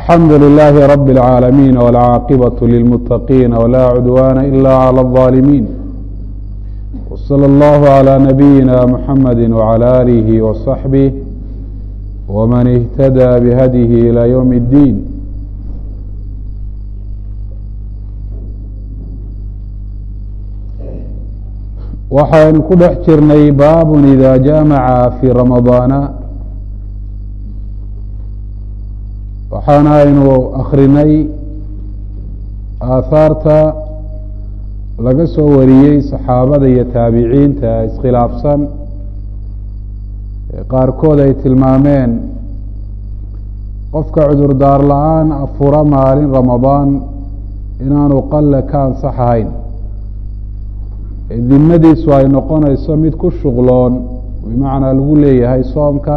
alxamdu للh رb العاalمين والcاaqبة للمتقين ولا عdوان إlا عlى الظالمين وصلى الله عlى نبيinا محمد وعlى آله وصحبه وmن اهتدى بhdيه إلى يوم الدين waxaynu ku dhex jirnay baab إذا jaمعa في رamaضاana waxaana aynu akrinay aahaarta laga soo wariyey saxaabada iyo taabiciinta iskhilaafsan qaarkood ay tilmaameen qofka cudurdaar la-aan afura maalin ramadaan inaanu qalle ka ansax ahayn dimadiisu ay noqonayso mid ku shuqloon bimacnaa lagu leeyahay soomka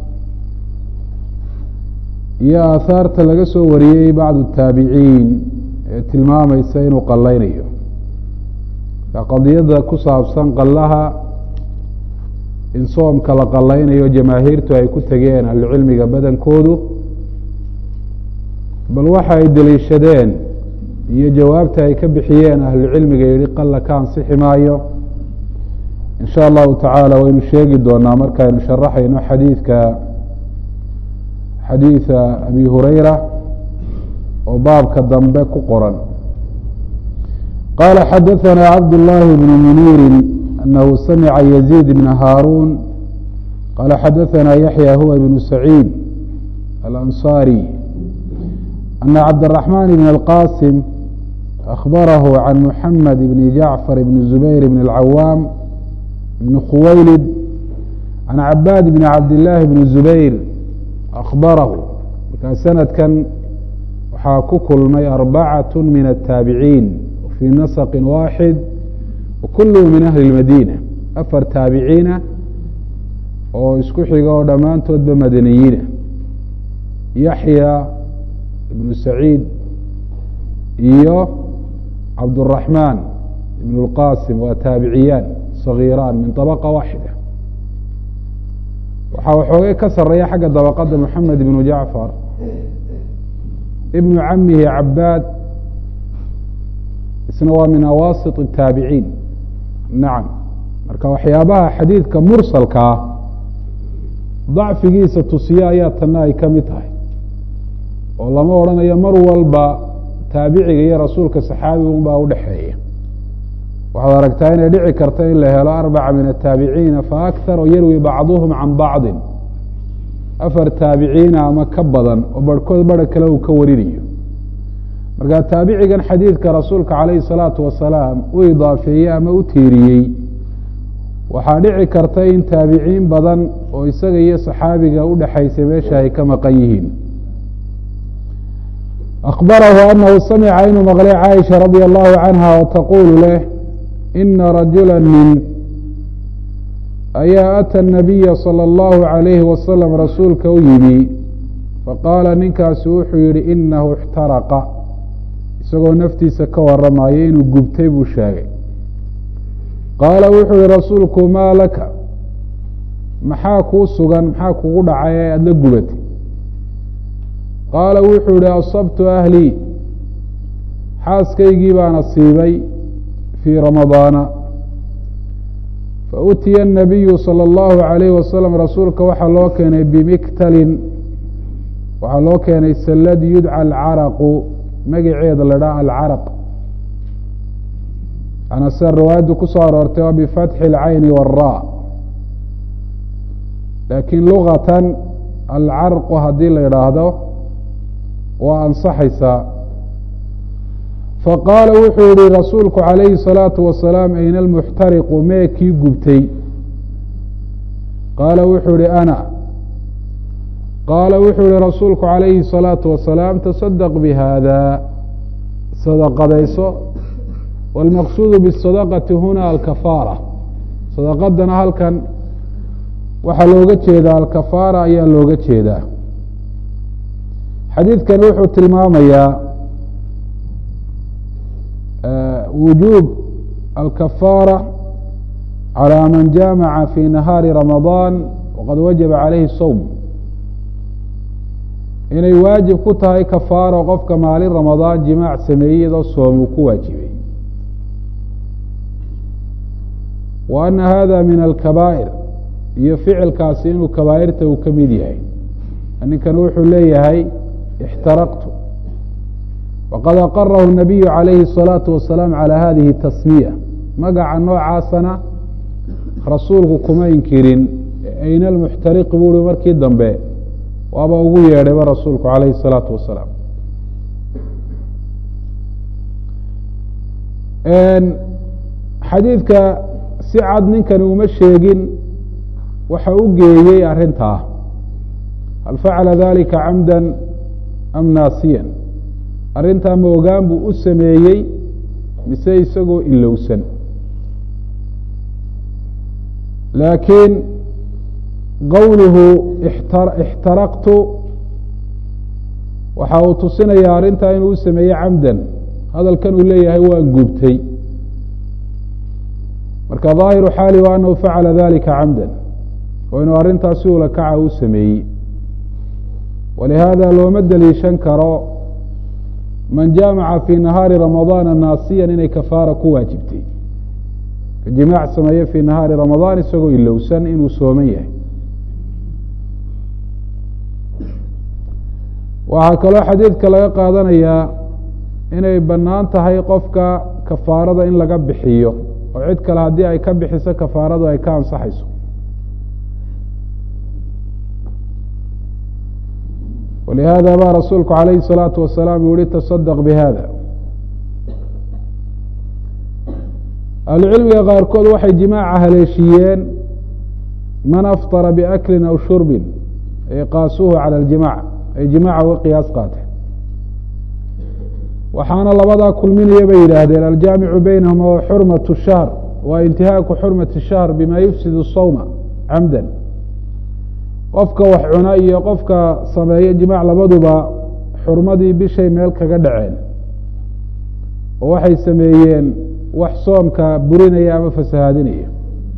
iyo aahaarta laga soo wariyey bacdu taabiciin ee tilmaamaysa inuu qallaynayo qadiyadda ku saabsan qallaha in soomka la qallaynayo jamaahiirtu ay ku tegeen ahlucilmiga badankoodu bal waxa ay deliishadeen iyo jawaabta ay ka bixiyeen ahlucilmiga yihi qalla ka ansixi maayo in sha allahu tacaala waynu sheegi doonaa markaynu sharaxayno xadiidka xadiida abi hurayra oo baabka dambe ku qoran qala xadaثna cabd الlahi bn muniiri anahu samica yaزيid bn haaruun qala xadaثna yaحya huwa ibn saciid alanصarي ana cabdالرaحman bn اlqasim أخbarahu can muxamed bn jacfar bn zubayr bn اlcawaam bn khuwaylid can cabaad bn cabd الlahi bn zubayr akbarahu markaa sanadkan waxaa ku kulmay arbacaة min الtaabiciin fii nasqi waaxid wakuluhu min ahli اlmadiina afar taabiciina oo isku xiga oo dhammaantoodba madaniyiina yaxya ibnu saciid iyo cabdالraxmaan ibn اlqasim waa taabiciyaan صagiiraan min طabqa waaxida waxaa waxoogay ka sareeya xagga dabaqada moxamed ibnu jacfar ibnu camihi cabaad isna waa min awaasit الtaabiciin nacam marka waxyaabaha xadiidka mursalka ah dacfigiisa tusiye ayaa tana ay ka mid tahay oo lama odhanayo mar walba taabiciga iyo rasuulka saxaabiga un baa udhexeeya waxaad aragtaa inay dhici karta in la helo arbaca min ataabiciina faakar oo yarwi bacduhum can bacdi afar taabiciina ama ka badan oo barhkood bara kale uu ka warinayo marka taabicigan xadiidka rasuulka calayhi salaatu wasalaam u idaafeeyey ama u tiiriyey waxaa dhici karta in taabiciin badan oo isaga iyo saxaabiga udhexaysay meesha ay ka maqan yihiin akbarahu anahu samica inuu maqlay caaisha radia allahu canha oo taquulu leh ina rajula nin ayaa ata nabiya salى اllahu عalayhi wasalam rasuulka u yimi faqaala ninkaasi wuxuu yihi inahu اxtaraqa isagoo naftiisa ka waramayo inuu gubtay buu sheegay qaala wuxuu yihi rasuulku maa laka maxaa kuu sugan maxaa kugu dhacay ee aada la gubatay qaala wuxuu yihi asabtu ahlii xaaskaygii baan asiibay fii ramadaana fautiya الnabiyu salى اllahu عalayh wasalam rasuulka waxaa loo keenay bimiktalin waxaa loo keenay sallad yudca alcaraqu magaceeda la dhaha alcaraq ana sida riwaayaddu ku soo aroortay waa bifatxi اlcayni wاra laakiin lugatan alcarqu haddii la idhaahdo waa ansaxaysaa faqaala wuxuu yihi rasuulku calayhi الsalaatu wasalaam ayna almuxtariqu mee kii gubtay qaala wuxuu yihi ana qaala wuxuu yihi rasuulku calayhi الsalaatu wasalaam tasadaq bihada sadaqadayso wاlmaqsuudu bالsadaqati huna alkafaara sadaqadana halkan waxaa looga jeedaa alkafaara ayaa looga jeedaa xadiidkani wuxuu tilmaamayaa wujuub alkafaara calى man jaamaca fi nahaari ramadaan waqad wajaba calayhi sowm inay waajib ku tahay kafaaro qofka maalin ramadaan jimaac sameeyey iyadoo soom uu ku waajibay wa ana hada min alkabaa'ir iyo ficilkaasi inuu kabaa'irta uu ka mid yahay ninkan wuxuu leeyahay ixtaraqtu waqad aqarahu الnabiyu calayhi الsalaaةu wasalaam calى hadihi tasmiya magaca noocaasana rasuulku kuma inkirin ayna almuxtariqi buu uhi markii dambe waaba ugu yeedhayba rasuulku calayhi الsalaatu wasalaam xadiidka si cad ninkani uma sheegin waxa u geeyey arrintaa hal facala dalika camda am naasiyan arrintaa ma ogaan buu u sameeyey mise isagoo ilowsan laakiin qowluhu ixtaraqtu waxa uu tusinayaa arrintaa inuu u sameeyey camdan hadalkan uu leeyahay waa gubtay marka ظaahiru xaali wa anahu facala dalika camdan oo inuu arrintaas si ula kaca u sameeyey walihaada looma deliishan karo man jaamaca fii nahaari ramadaana naasiyan inay kafaara ku waajibtay jimaac sameeye fii nahaari ramadaan isagoo ilowsan inuu sooman yahay waxaa kaloo xadiidka laga qaadanayaa inay bannaan tahay qofka kafaarada in laga bixiyo oo cid kale haddii ay ka bixiso kafaaradu ay ka ansaxayso walihaada ba rasuulku calayhi الsalaatu wasalaam uu yihi taصadq bihada ahlucilmiga qaarkood waxay jimaaca haleeshiiyeen man aftara biaklin aw shurbin ay qaasuuhu calى اljimac ay jimaaca uga qiyaas qaateen waxaana labadaa kulminaya bay yidhaahdeen aljaamicu beynahuma wa xurmaة الshahr wa intihaaku xurmati الshahr bima yufsid الsawma camdan qofka wax cuna iyo qofka sameeya jimaac labaduba xurmadii bishay meel kaga dhaceen oo waxay sameeyeen wax soomka burinaya ama fasahaadinaya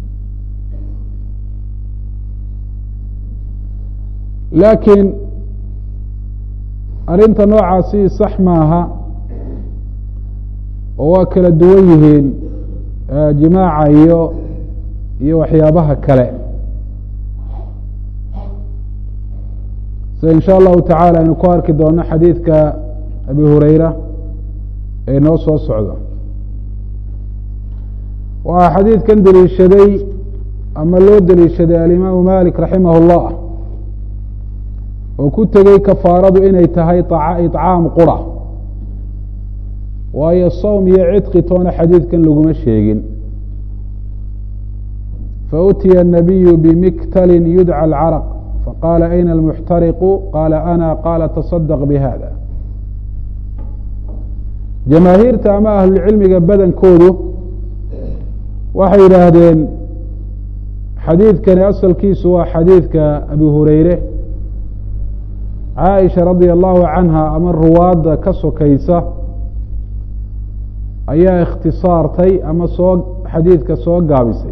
laakiin arrinta noocaasi sax maaha oo waa kala duwan yihiin jimaaca iyo iyo waxyaabaha kale sida in sha allahu tacala aynu ku arki doono xadiidka abi hureyra ee noo soo socdo waxaa xadiidkan deliishaday ama loo deliishaday alimaamu malik raximah اllah oo ku tegey kafaaradu inay tahay iطcaam qura waayo sowm iyo cidqi toona xadiidkan laguma sheegin fautiya الnabiyu bimiktalin yudcى اlcarq faqaala ayna almuxtariqu qaala ana qaala taصadq bihada jamaahiirta ama ahlulcilmiga badankoodu waxay yidhaahdeen xadiidkani asalkiisu waa xadiidka abi hureyre caaisha radia allahu canha ama ruwaadda ka sokaysa ayaa ikhtisaartay ama soo xadiidka soo gaabisay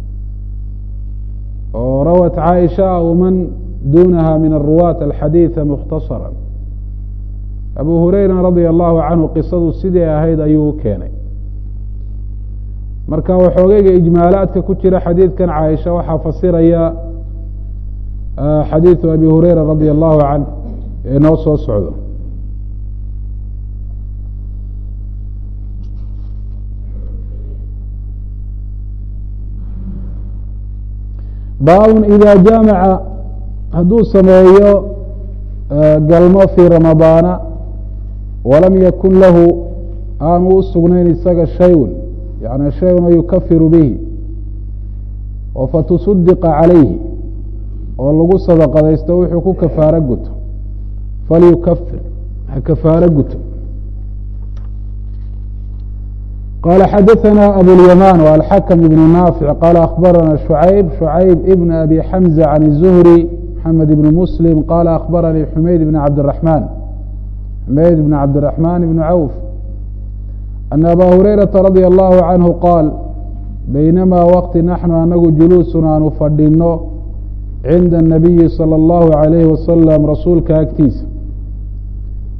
oo rawat caaisha aw man duunaha min aruwaat alxadiida mukhtasara abu hureyra radia allahu canhu qisadu sidii ahayd ayuu u keenay marka waxoogeyga ijmaalaadka ku jira xadiidkan caaisha waxaa fasiraya xadiidu abi hureyra radia allahu canh ee noo soo socdo baabun ida jaamaca hadduu sameeyo galmo fii ramadaana walam yakun lahu aanu u sugnayn isaga shayun yani shayun yukafiru bihi oo fatusudiqa calayhi oo lagu sadaqadaysto wuxuu ku kafaaro guto falyukafir ha kafaaro guto qال xdثna abواليمان والحkم بن نافع qال أخبرna شعyب شعyب بن أbي حمزة عن الزهري محمد بن مسلم qال أخبرني حميد بن عبدالرحمن حميد بن عبدالرحمن بن عوف أن أbا هريرة رضي الله عنه qاaل بينما وqti نحن anagu جuلوس aanu fadhino عinda النبي صلى الله عليه وسلم rasuulka agtiisa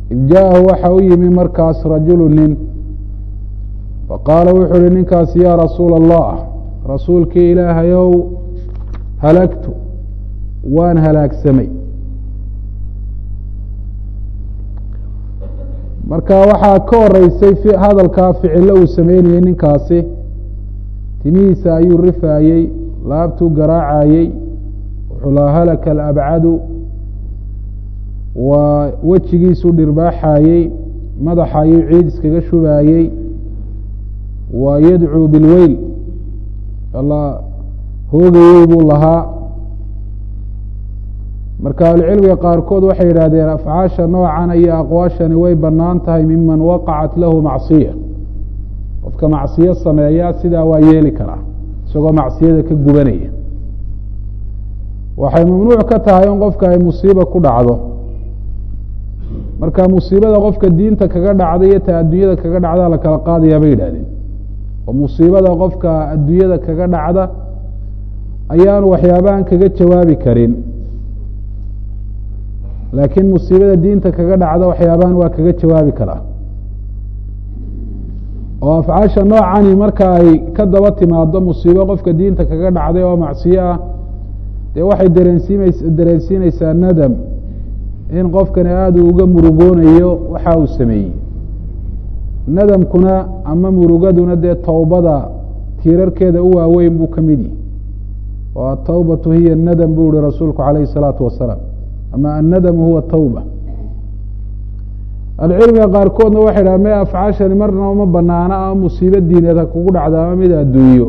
id jaahu waxa u yimi markaas rajulu nin faqaala wuxuu uhi ninkaasi yaa rasuula allah rasuulkii ilaahayow halagtu waan halaagsamay marka waxaa ka horeysay hadalkaa ficilo uu sameynayey ninkaasi timihiisa ayuu rifaayey laabtuu garaacayey wuxuu laha halaka alabcadu waa wejigiisuu dhirbaaxayey madaxa ayuu ciid iskaga shubaayey waa yadcuu bilweyl alla hoogayey buu lahaa marka ahlucilmiga qaarkood waxay yidhahdeen afcaasha noocan iyo aqwaashani way bannaan tahay miman waqacat lahu macsiya qofka macsiyo sameeya sidaa waa yeeli karaa isagoo macsiyada ka gubanaya waxay mamnuuc ka tahay in qofka ay musiiba ku dhacdo marka musiibada qofka diinta kaga dhacda iyo ta adduunyada kaga dhacda la kala qaadayaa bay yidhahdeen oo musiibada qofka adduunyada kaga dhacda ayaanu waxyaabahan kaga jawaabi karin laakiin musiibada diinta kaga dhacda waxyaabahan waa kaga jawaabi karaa oo afcaasha noocani marka ay ka daba timaado musiibo qofka diinta kaga dhacday oo macsiyo ah dee waxay dareensiimays dareensiinaysaa nadam in qofkani aada uu uga murugoonayo waxa uu sameeyey nadamkuna ama murugaduna dee towbada tiirarkeeda u waaweyn buu ka mid yihi oo atawbatu hiya nadam buu ihi rasuulku calayhi الsalaatu wasalaam ama annadamu huwa tawba ahlucilmiga qaarkoodna waxay dhaha me afcaashani marna uma banaana ama musiibo diineed ha kugu dhacda ama mid adduunyo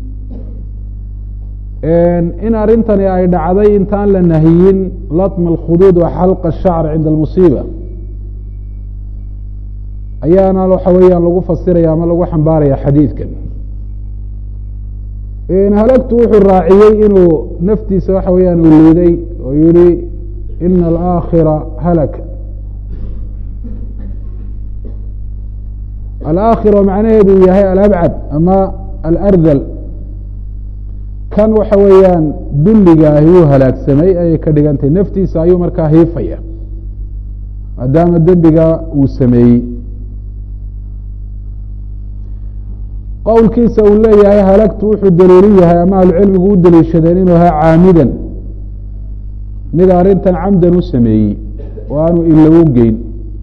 in arrintani ay dhacday intaan la nahiyin latma alkhuduud wa xalqa ashacr cinda almusiiba ayaana waxa weeyaan lagu fasiraya ama lagu xambaaraya xadiidkan halagtu wuxuu raaciyey inuu naftiisa waxa weeyaan uu liiday oo yihi ina alaakhira halaka alaakhira macnaheedu yahay alabcad ama alardal kan waxa weeyaan dulliga ahi wuu halaagsamay ayay ka dhigantay naftiisa ayuu markaa hiifaya maadaama dembiga uu sameeyey qowlkiisa uu leeyahay halagtu wuxuu daliilu yahay ama ahlucilmigu u daliishadeen inuu ahaa caamidan mid arrintan camdan u sameeyey oo aanu ilow geyn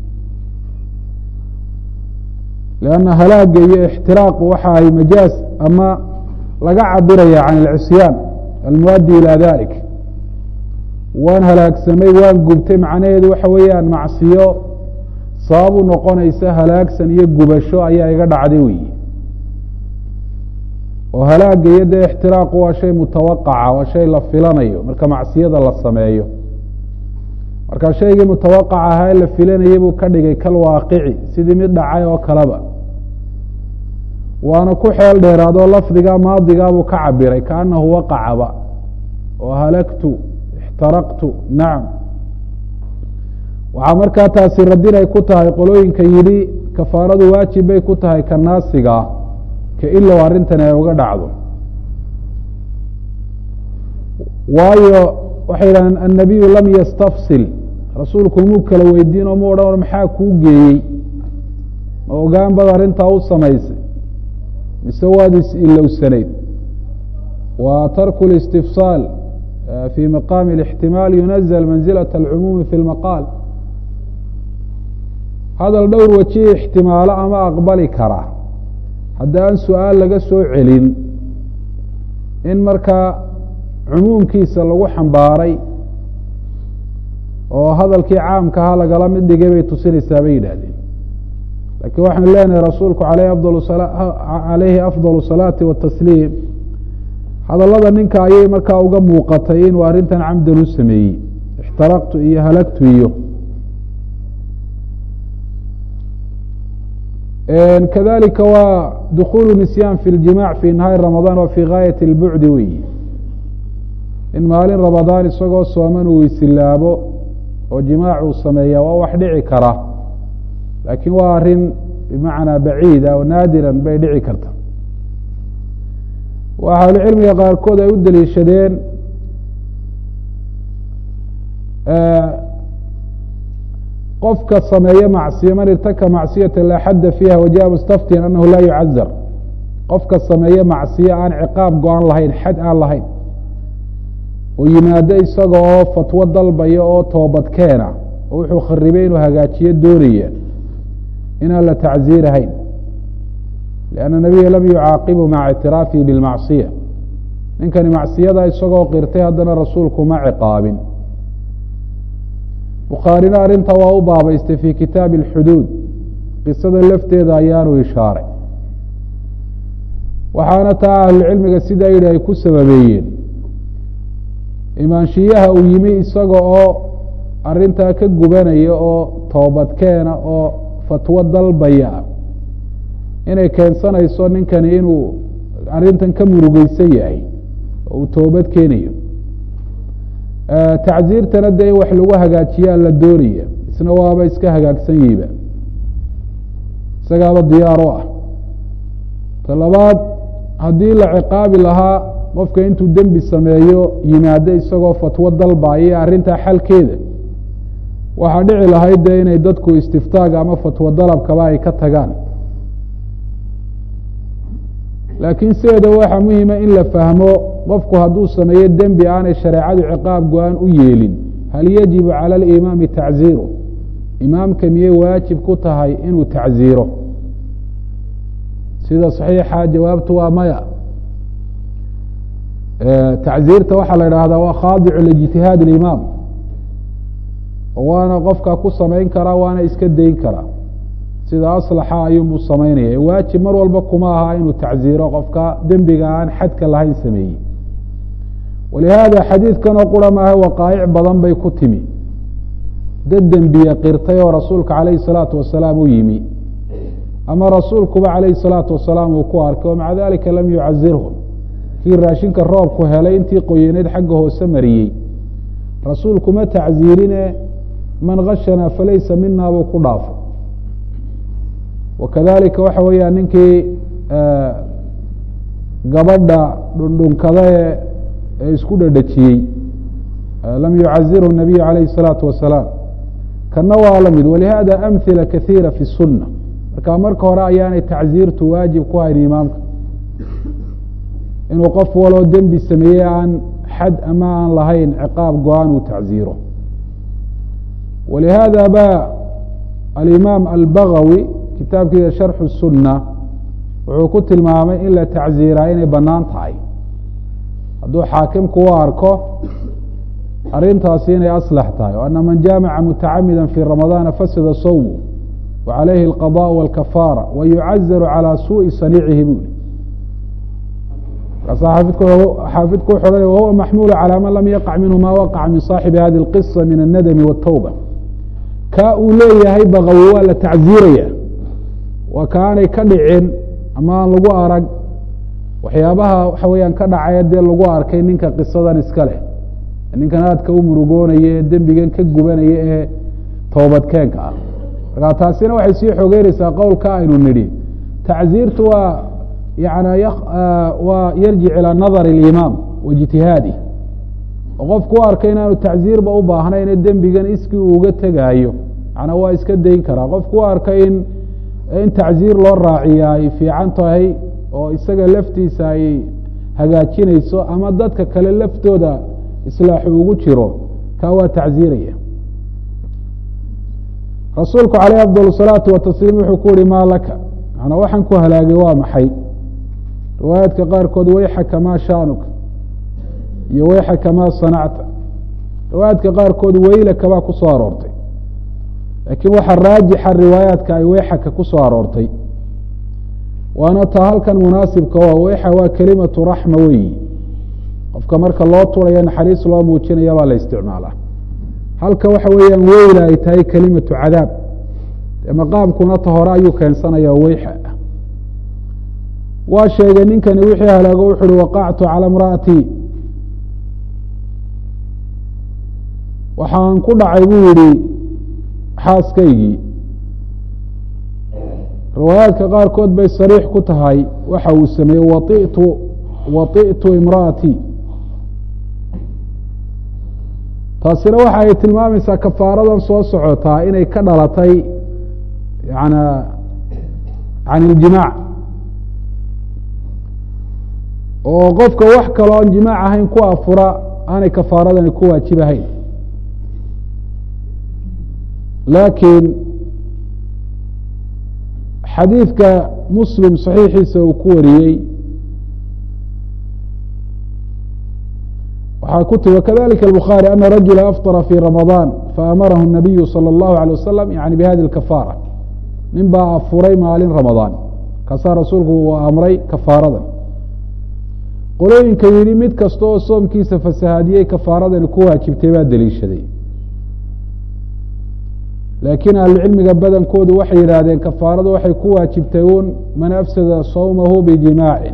lanna halaaga iyo ixtiraaqu waxa ay majaaz ama laga cabiraya can alcisyaan almuaddi ilaa dalik waan halaagsamay waan gubtay macnaheedu waxa weeyaan macsiyo sabab u noqonaysa halaagsan iyo gubasho ayaa iga dhacday weyi oo halaaga iyo dee ixtiraaqu waa shay mutawaqaca waa shay la filanayo marka macsiyada la sameeyo marka shaygii mutawaqaca ahaa ee la filanayay buu ka dhigay kal waaqici sidii mid dhacay oo kaleba waana ku xeel dheeraadoo lafdiga maadigaabuu ka cabiray kaanahu waqacaba oo halagtu ixtaraqtu nacam waxaa markaa taasi radin ay ku tahay qolooyinka yidhi kafaaradu waajib bay ku tahay ka naasigaa ka ilow arrintani ay uga dhacdo waayo waxay yidhahdeen annabiyu lam yastafsil rasuulku muu kala weydiin oo mu odhan maxaa kuu geeyey ma ogaan bad arrintaa u samaysay mise waad is ilowsanayd wa tarku اlistifsaal fi maqaami اlاxtimaal yunazl manzilaة اlcumuumi fi اlmaqaal hadal dhowr waji ixtimaalo ama aqbali kara hadda aan su-aal laga soo celin in markaa cumuumkiisa lagu xambaaray oo hadalkii caamkahaa lagala mid dhigay bay tusinaysaa bay yidhaahdeen laakiin waxaanu leenahay rasuulku aleyh afdal calayhi afdal salaati watasliim hadallada ninka ayay markaa uga muuqatay inuu arrintan camdan u sameeyey ixtaraqtu iyo halagtu iyo kadalika waa dukulu nisyaan fi ljimac fi nahaari ramadaan wa fi gaayati اlbucdi weyi in maalin ramadaan isagoo sooman uu isilaabo oo jimaac uu sameeya waa wax dhici kara laakiin waa arrin bimacnaa baciida oo naadiran bay dhici karta waxa ahlucilmiga qaarkood ay u daliishadeen qofka sameeye macsiya man irtaka macsiyata laa xadda fiiha wajaءa mustaftiyan anahu laa yucazar qofka sameeye macsiye aan ciqaab go-an lahayn xad aan lahayn oo yimaado isaga oo fatwo dalbaya oo toobad keena oo wuxuu kharibay inuu hagaajiyo doonaya inaan la tacziirahayn lianna nabiya lam yucaaqibu maca ictiraafihi bilmacsiya ninkani macsiyada isagoo qirtay haddana rasuulku ma ciqaabin bukhaarina arrinta waa u baabaystay fii kitaabi alxuduud qisada lafteeda ayaanu ishaaray waxaana taa ahlucilmiga sidaa yidhi ay ku sababeeyeen imaanshiyaha uu yimi isaga oo arrintaa ka gubanaya oo toobadkeena oo fatwo dalbaya inay keensanayso ninkani inuu arrintan ka murugeysan yahay oo uu toobad keenayo tacziirtana dee in wax lagu hagaajiyaa la doonaya isna waaba iska hagaagsan yihiba isagaaba diyaar o ah ta labaad haddii la ciqaabi lahaa qofka intuu dembi sameeyo yimaado isagoo fatwo dalbaya arrintaa xalkeeda waxaa dhici lahayd dee inay dadku istiftaag ama fatwo dalabkaba ay ka tagaan laakiin sideeda waxaa muhima in la fahmo qofku hadduu sameeyo dembi aanay shareecadu ciqaab go-aan u yeelin hal yajibu cala alimaami tacziiru imaamka miyey waajib ku tahay inuu tacziiro sida saxiixa jawaabtu waa maya tacziirta waxaa la idhaahdaa waa khaadicu lijtihaad اlimaam waana qofka ku samayn karaa waana iska dayn karaa sida aslaxa ayuunbuu samaynaya waajib mar walba kuma aha inuu tacziiro qofka dembiga aan xadka lahayn sameeyey walihaada xadiidkanoo qura maaha waqaa'ic badan bay ku timi dad dembiye qirtay oo rasuulka calayhi salaatu wasalaam u yimi ama rasuulkuba calayhi salaatu wasalaam uu ku arkay o maca dalika lam yucazirhum kii raashinka roobku helay intii qoyaneyd xagga hoose mariyey rasuulkuma tacziirine man gashanaa falaysa mina buu ku dhaafay wakadalika waxa weeyaan ninkii gabadha dhundhunkada ee isku dhadhajiyey lam yucazirhu nabiyu calayhi الsalaatu wasalaam kana waa la mid walihada amhila kahiira fi الsuna marka marka hore ayaanay tacziirtu waajib ku hayn imaamka inuu qof waloo dembi sameeyey aan xad ama aan lahayn ciqaab go-aan uu tacziiro walihada ba alimaam albagawi kitaabkiisa sharxu الsuna wuxuu ku tilmaamay in la tacziiraa inay banaan tahay hadduu xaakimku u arko arrintaasi inay aslax tahay o ana man jaamaca mutacamida fi ramadaana fasada sawmu wa calayhi alqadaء wاlkafaara wa yucazaru calى suuءi saniicihi buli markaasaa xaafidku wuxu ohanaya wahuwa maxmuulu calى man lam yaqac minhu ma waqaca min saaxibi hadi اlqisa min الnadmi wالtawba ka uu leeyahay bagawi waa la tacziiraya waa kaanay ka dhicin ama aan lagu arag waxyaabaha waxa weeyaan ka dhacaya dee lagu arkay ninka qisadan iska leh ninkan aadka u murugoonaya ee dembigan ka gubanaya ee toobadkeenka ah markaa taasina waxay sii xogeynaysaa qowlka aynu nidhi tacziirtu waa yana waa yarjic ilaa nadari اlimaam wa ijtihaadih oo qofku u arkay inaanu tacziirba u baahnayn ee dembigan iskii uu uga tegaayo macnaa waa iska dayn karaa qofku u arkay in in tacziir loo raaciya ay fiican tahay oo isaga laftiisa ay hagaajinayso ama dadka kale laftooda islaaxu ugu jiro kaa waa tacziiraya rasuulku caleyh afdal salaatu watasliim wuxuu ku yihi maa laka manaa waxaan ku halaagay waa maxay riwaayaadka qaarkood wayxaka maa shaanuka iyo wayxaka maa sanacta riwaayaadka qaarkood weylaka baa ku soo aroortay laakiin waxaa raajixa riwaayaadka ay weyxaka ku soo aroortay waana taa halkan munaasibka o weyxa waa kelimatu raxma weyi qofka marka loo turayo naxariis loo muujinaya baa la isticmaalaa halka waxa weeyaan weyla ay tahay kelimatu cadaab dee maqaamkuna ta hore ayuu keensanaya weyxa waa sheegay ninkani wixii halaago wuxu uhi waqactu calى imra'atii waxaan ku dhacay buu yihi xaaskaygii riwaayaadka qaarkood bay sariix ku tahay waxa uu sameeyey waitu waitu imra'atii taasina waxa ay tilmaamaysaa kafaaradan soo socotaa inay ka dhalatay yana can iljimaac oo qofka wax kaloo aan jimaac ahayn ku afura aanay kafaaradani ku waajibahayn laakiin xadiidka muslim saxiixiisa uu ku wariyey waxaa ku timi kadalika الbخarي ana rajula afطra fي ramaضan faamarahu الnabiyu salى الlahu عalيه wasalam yani bihadi اkafaara nin baa afuray maalin ramadaan kaasaa rasuulku uu amray kafaaradan qolooyinka yihi mid kasta oo soomkiisa fasahaadiyey kafaaradani ku waajibtay baa deliishaday laakiin ahlucilmiga badankoodu waxay yidhaahdeen kafaaradu waxay ku waajibtay un man afsada sawmahu bijimaacin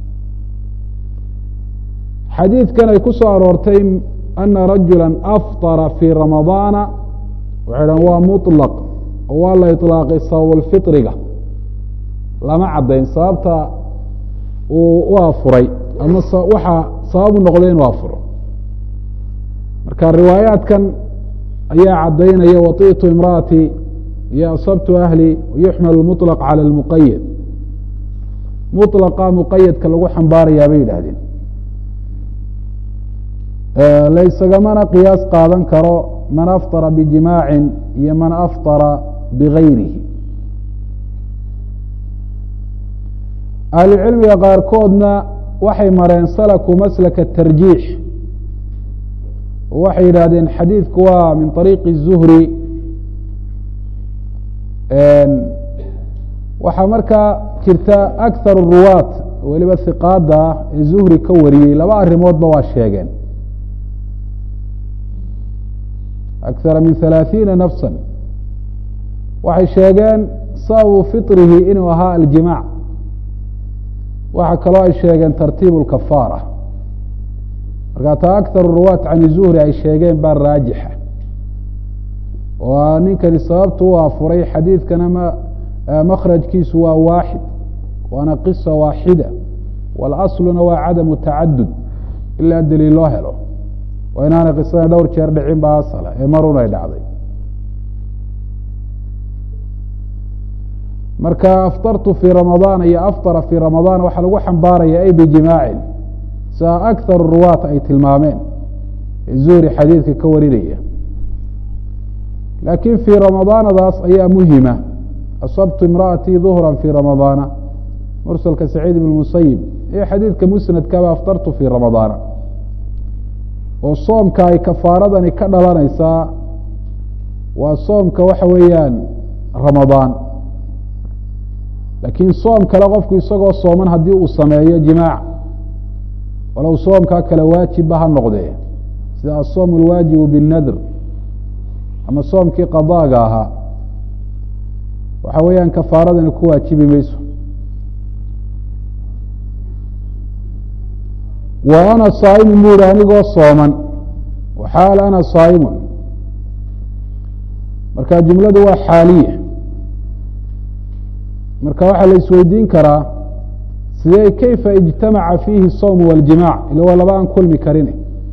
xadiidkan ay ku soo aroortay ana rajula afطara fii ramadaana waxay dhahan waa muطlaq oo waa la iطlaaqay sababulfiطriga lama caddayn sababta uu u afuray ama waxaa sababu noqday inuu afuro marka riwaayaadkan ayaa caddaynaya waطitu imra'ati iyo asabtu ahli yuxmel muطlaq calى اlmuqayad muطlaqa muqayadka lagu xambaarayaa bay yidhaahdeen laysagamana qiyaas qaadan karo man afطara bijimaacin iyo man afطara bigayrihi ahlucilmiga qaarkoodna waxay mareen salaku maslaka tarjiix waxay yidhaahdeen xadiidku waa min طariiqi الzuhri waxaa markaa jirta akthar الruwaat weliba hiqaada ah ee zuhri ka wariyey laba arrimoodba waa sheegeen akara min halaaثiina nafsa waxay sheegeen sababu fiطrihi inuu ahaa aljimaac waxaa kaloo ay sheegeen tartiib اkafaara markaa taa akar ruwaat can zuhri ay sheegeen baa raajixa oo ninkani sababtu u afuray xadiidkana m makrajkiisu waa waaxid waana qisa waaxida wاlasluna waa cadamu tacadud ilaa daliil loo helo waa inaanay qisada dhowr jeer dhicin ba asala ee marun ay dhacday marka aftartu fii ramadaan iyo aftara fii ramadaan waxaa lagu xambaaraya ay bijimaacin sia akthar ruwaat ay tilmaameen ee zuhri xadiidka ka warinaya laakiin fii ramadaanadaas ayaa muhima asabtu imra'atii duhra fii ramadaana mursalka saciid ibn musayib iyo xadiidka musnadkaba aftartu fii ramadaana oo soomka ay kafaaradani ka dhalanaysaa waa soomka waxa weeyaan ramadaan laakiin soom kale qofku isagoo sooman haddii uu sameeyo jimaac walow soomkaa kale waajibba ha noqdee sida asoom alwaajibu binnadr ama soomkii qadaaga ahaa waxa weeyaan kafaaradani ku waajibi mayso wa ana saa'imun bu ihi anigoo sooman waxaal ana saa'imun marka jumladu waa xaaliya marka waxaa la isweydiin karaa sidee kayfa ijtamaca fiihi الsawm wاljimac ila waa laba aan kulmi karin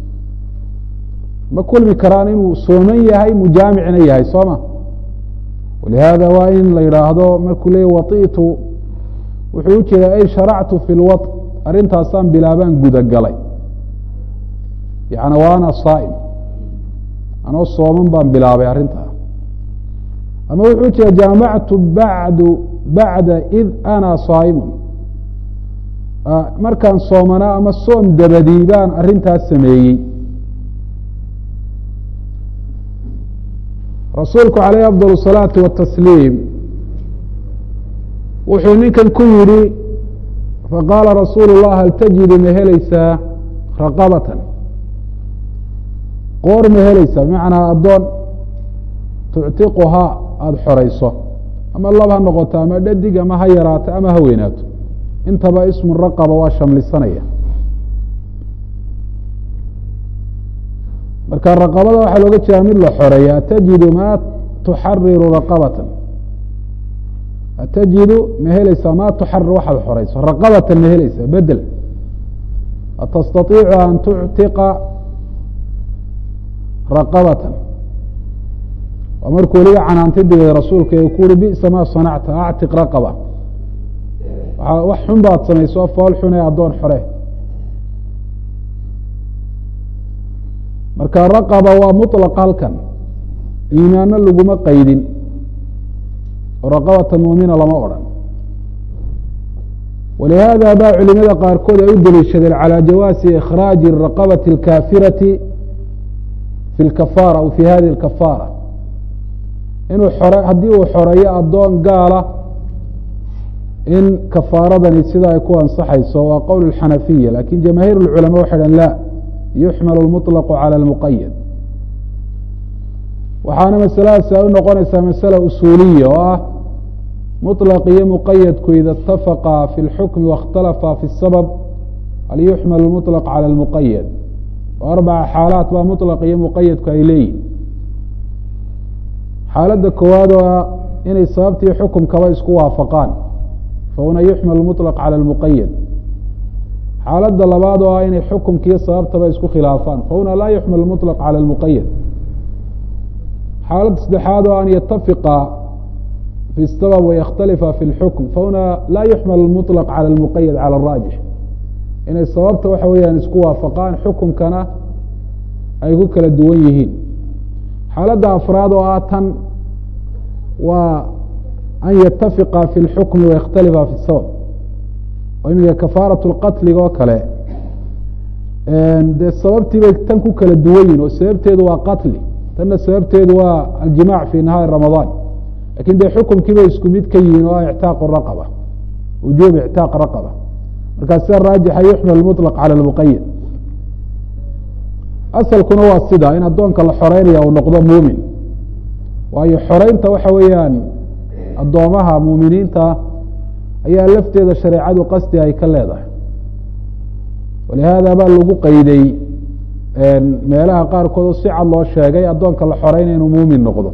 ma kulmi karaan inuu sooman yahay mujaamicna yahay soo ma walihaada waa in la yidhaahdo markuu leeyay waطitu wuxuu ujeeda ay sharactu fi اlwaط arrintaasaan bilaabaan gudagalay yani waana saa'im anoo sooman baan bilaabay arrintaa ama wuxuu jeeda jaamactu bacdu bacda id ana saa'imun markaan soomanaa ama soom dabadii baan arrintaas sameeyey rasuulku calayh afضal الsalaati watasliim wuxuu ninkan ku yidhi faqaala rasuulu الlah hal tajidu ma helaysaa raqabatan qoor ma helaysaa bimacnaa addoon tuctiquhaa aada xorayso ama lab ha noqoto ama dhadig ama ha yaraato ama ha weynaato intaba ismu raqaba waa shamlisanaya marka raqabada waxaa looga jeedaa mid la xoreeya atajidu ma tuxariru raqabatan atajidu ma helaysaa ma tuxarir waxaad xoreyso raqabatan ma helaysaa bedel atastaiicu an tuctiqa raqabatan waa markuu weliga canaantay digay rasuulka ee ku uri bisa maa sanacta actiq raqaba wax xun baad samayso fool xun ee addoon xore marka raqaba waa muطlaq halkan iimaano laguma qaydin oo raqabata muumina lama odhan walihaada baa culimada qaarkood ay u deliishadeen calى jawaasi ikhraaji raqabati اlkaafirati fi اlkafaara aw fi hadi اlkafaara inuu xore haddii uu xoreeyo addoon gaala in kafaaradani sida ay ku ansaxayso waa qowl اxanafiya lakin jamaahiir اlculama waxay dhahn la yuxmal اlmuطlaqu calى اlmuqayad waxaana masaladaasi ay u noqonaysaa masala usuuliya oo ah muطlaq iyo muqayadku ida اtafaqa fi اlxukmi waاkhtalafa fi الsabab hal yuxmal اlmuطlaq calى اlmuqayad oo arbaca xaalaat baa muطlaq iyo muqayadku ay leeyihin xaaladda koowaad oo ah inay sababtii xukumkaba isku waafaqaan fahuna yuxmal muطlaq calى اlmuqayad xaaladda labaad oo ah inay xukumkiiyo sababtaba isku khilaafaan fahuna laa yuxmal muطlaq calى اlmuqayad xaaladda saddexaad oo an yatafiqa fi الsabab wayakhtalifa fi اlxukm fahuna laa yuxmal muطlaq calى اlmuqayad calى اraajix inay sababta waxa weeyaan isku waafaqaan xukumkana ay ku kala duwan yihiin xaaladda afraad oo ah tan waa an yatafiqa fi اlxukmi wayakhtalifa fi الsabab oo iminka kafaaraة اlqatliga oo kale dee sababtii bay tan ku kala duwan yihin oo sababteedu waa qatli tanna sababteedu waa aljimac fi nahaari ramadaan lakin dee xukumkii bay isku mid ka yihiin oo ah ictaaq raqaba wujuub ictaaq raqaba markaa sida raajixa yuxmal muطlaq calى اlmuqayad asalkuna waa sida in addoonka la xoreynaya uu noqdo muumin waayo xoreynta waxa weeyaan addoomaha muuminiinta ayaa lafteeda shareecadu qasdi ay ka leedahay walihaada baa lagu qeyday meelaha qaarkood oo si cad loo sheegay addoonka la xoreynaya inuu muumin noqdo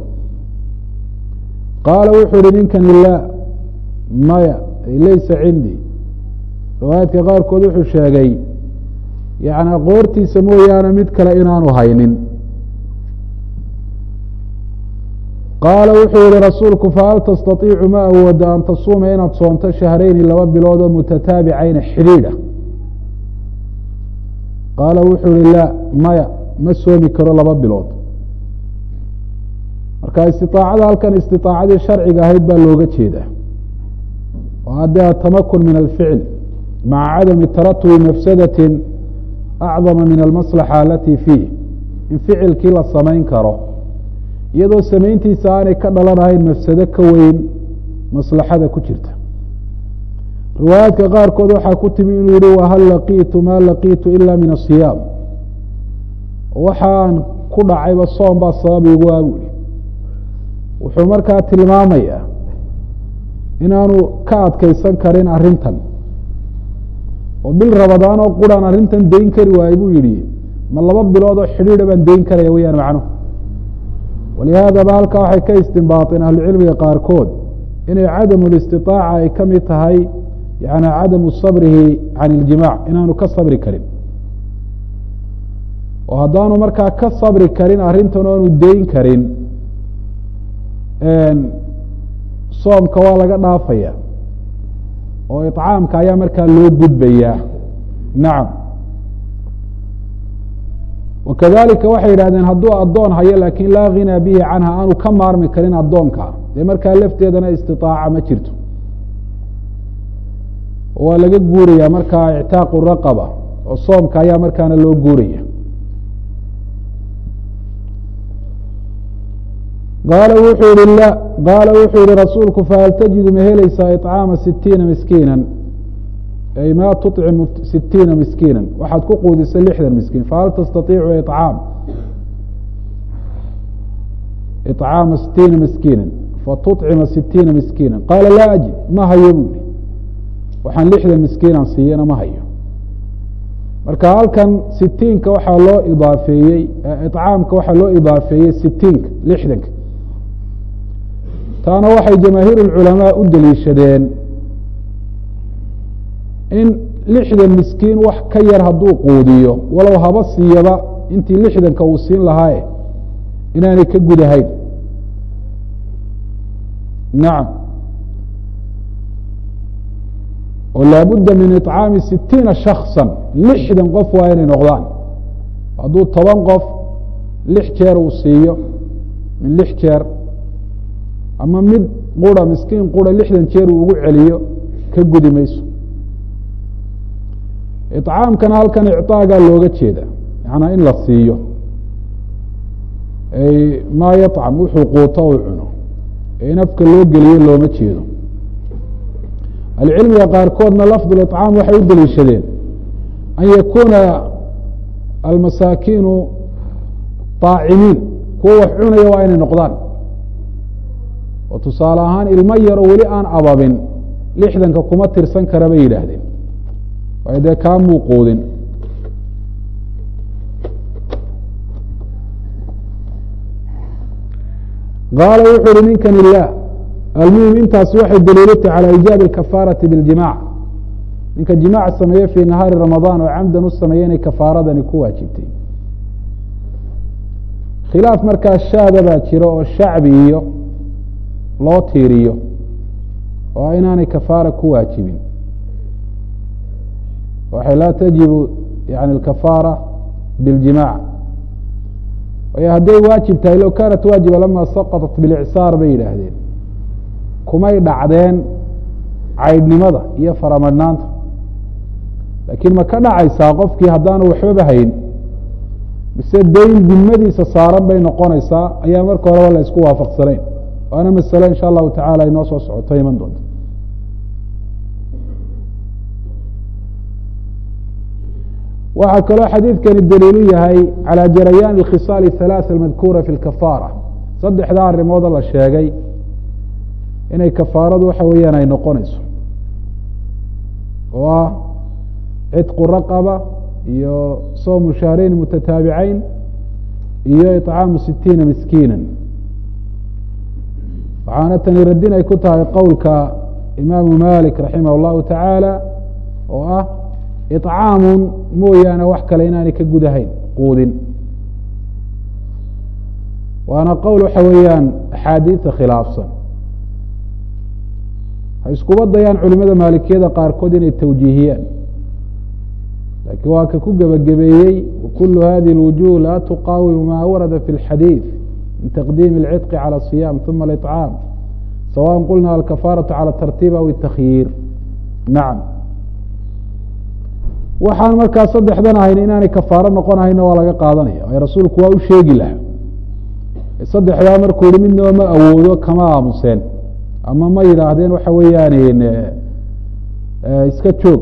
qaala wuxuu uhi ninkani laa maya laysa cindii riwaayaadka qaarkood wuxuu sheegay yani qoortiisa mooyaane mid kale inaanu haynin qaala wuxuu yihi rasuulku fahal tastaiicu ma awooda an tasuuma inaad soonto shahrayni laba bilood oo mutataabicayna xidhiidha qaala wuxuu yihi laa maya ma soomi karo laba bilood marka istiaacada halkan istiaacadii sharciga ahayd baa looga jeedaa oo haddee atamakun min alficl maca cadami taratubi mafsadati acdama min almaslaxa alati fiih in ficilkii la samayn karo iyadoo samayntiisa aanay ka dhalanahayn mafsado ka weyn maslaxada ku jirta riwaayaadka qaarkood waxaa ku timi inuu yihi wahal laqiitu maa laqiitu ila min asiyaam waxaan ku dhacayba soom baa sabab igu ah buuhi wuxuu markaa tilmaamayaa inaanu ka adkeysan karin arrintan oo bil rabadaan oo quraan arrintan dayn kari waaye buu yihi ma laba bilood oo xidhiidha baan dayn karaya weyaan macnuhu walihaadaba halkaa waxay ka istinbaaطeen ahlucilmiga qaarkood inay cadamu listiطaaca ay ka mid tahay yani cadamu sabrihi can iljimac inaanu ka sabri karin oo haddaanu markaa ka sabri karin arrintan o aanu dayn karin soomka waa laga dhaafaya oo iطcaamka ayaa markaa loo gudbayaa nacam wakadalika waxay yidhahdeen hadduu addoon hayo lakin laa ghinaa bihi canha aanu ka maarmi karin addoonka dee markaa lafteedana istiطaaca ma jirto waa laga guuraya markaa ictaaqu raqaba oo soomka ayaa markaana loo guuraya qaala wuxuu yihi la qaala wuxuu yihi rasuulku fahal tajidu ma helaysaa iطcaama sitiina miskiina ay ma tucimu sitiina miskiina waxaad ku quudisa lixdan miskiin fahal tastaiicu icaam iطcaama sitiina miskiina fatuطcima sitiina miskiina qaala laa ajid ma hayo buui waxaan lixdan miskiinan siiyana ma hayo marka halkan sitiinka waxaa loo idaafeeyey iطcaamka waxaa loo idaafeeyey sitiinka lixdanka taana waxay jamaahiir اculamaa u deliishadeen in lixdan miskiin wax ka yar hadduu quudiyo walow haba siiyaba intii lixdanka uu siin lahaaye inaanay ka gudahayn nacam oo laabudda min iطcaami sitiina shakصa lixdan qof waa inay noqdaan hadduu toban qof lix jeer uu siiyo min lix jeer ama mid qura miskiin qura lixdan jeer uu ugu celiyo ka gudi mayso iطcaamkana halkan icطaagaa looga jeeda yanaa in la siiyo maa yaطcam wuxuu quuto u cuno ee in afka loo geliyo looma jeedo ahlucilmiga qaarkoodna lafd اطcaam waxay u deliishadeen an yakuuna almasaakiinu طaacimiin kuwa wax cunaya waa inay noqdaan oo tusaale ahaan ilmo yaroo weli aan ababin lixdanka kuma tirsan kara bay yidhaahdeen waayo dee kaa muu quudin qaala wuxu uhi ninkan ilah almuhim intaasi waxay daliilutay calى ijaabi اkafaaraةi biاljimac ninka jimaac sameeye fii nahaari ramadaan oo camdan u sameeye inay kafaaradani ku waajibtay khilaaf markaa shaada baa jiro oo shacbi iyo loo tiiriyo oo inaanay kafaara ku waajibin waxay laa tajibu yani اkafaara biاljimac waayo hadday waajib tahay low kaanat waajiba lama saqطat biاlicsaar bay yidhaahdeen kumay dhacdeen caydhnimada iyo faramadhnaanta laakiin ma ka dhacaysaa qofkii haddaanu waxbaba hayn mise dayn dimadiisa saaran bay noqonaysaa ayaa marka horeba la isku waafaqsanayn waana masale insha allahu tacala inoo soo socoto iman doonta waxaa kaloo xadiidkani daliilu yahay calى jarayaan اkhisaal الhalaaث almadkuura fi اlkafaara saddexdaa arrimooda la sheegay inay kafaaradu waxa weeyaan ay noqonayso oo ah cidqu raqaba iyo soomu shahreyn mutataabicayn iyo iطcaamu sitiina miskiina waxaana tani radin ay ku tahay qowlka imaamu malik raximah اllahu tacaala oo ah iطcaamun mooyaane wax kale inaanay ka gudahayn quudin waana qowl waxa weeyaan axaadiida khilaafsan ha iskuba dayaan culimada maalikiyada qaarkood inay tawjiihiyaan laakiin waa ka ku gebagabeeyey wakulu hadihi اlwujuh laa tuqaawimu ma warada fi اlxadiiث min taqdiimi اlcidqi calى الصiyam ثuma اliطcaam sawaء qulna alkafaaraةu calى tartiib aw الtakyiir nacam waxaan markaa saddexdan ahayn inaanay kafaaro noqonahayna waa laga qaadanaya ay rasuulku waa u sheegi lahaa saddexdaa markuu yihi midnaba ma awoodo kama aamuseen ama ma yidhaahdeen waxa weeyaan iska joog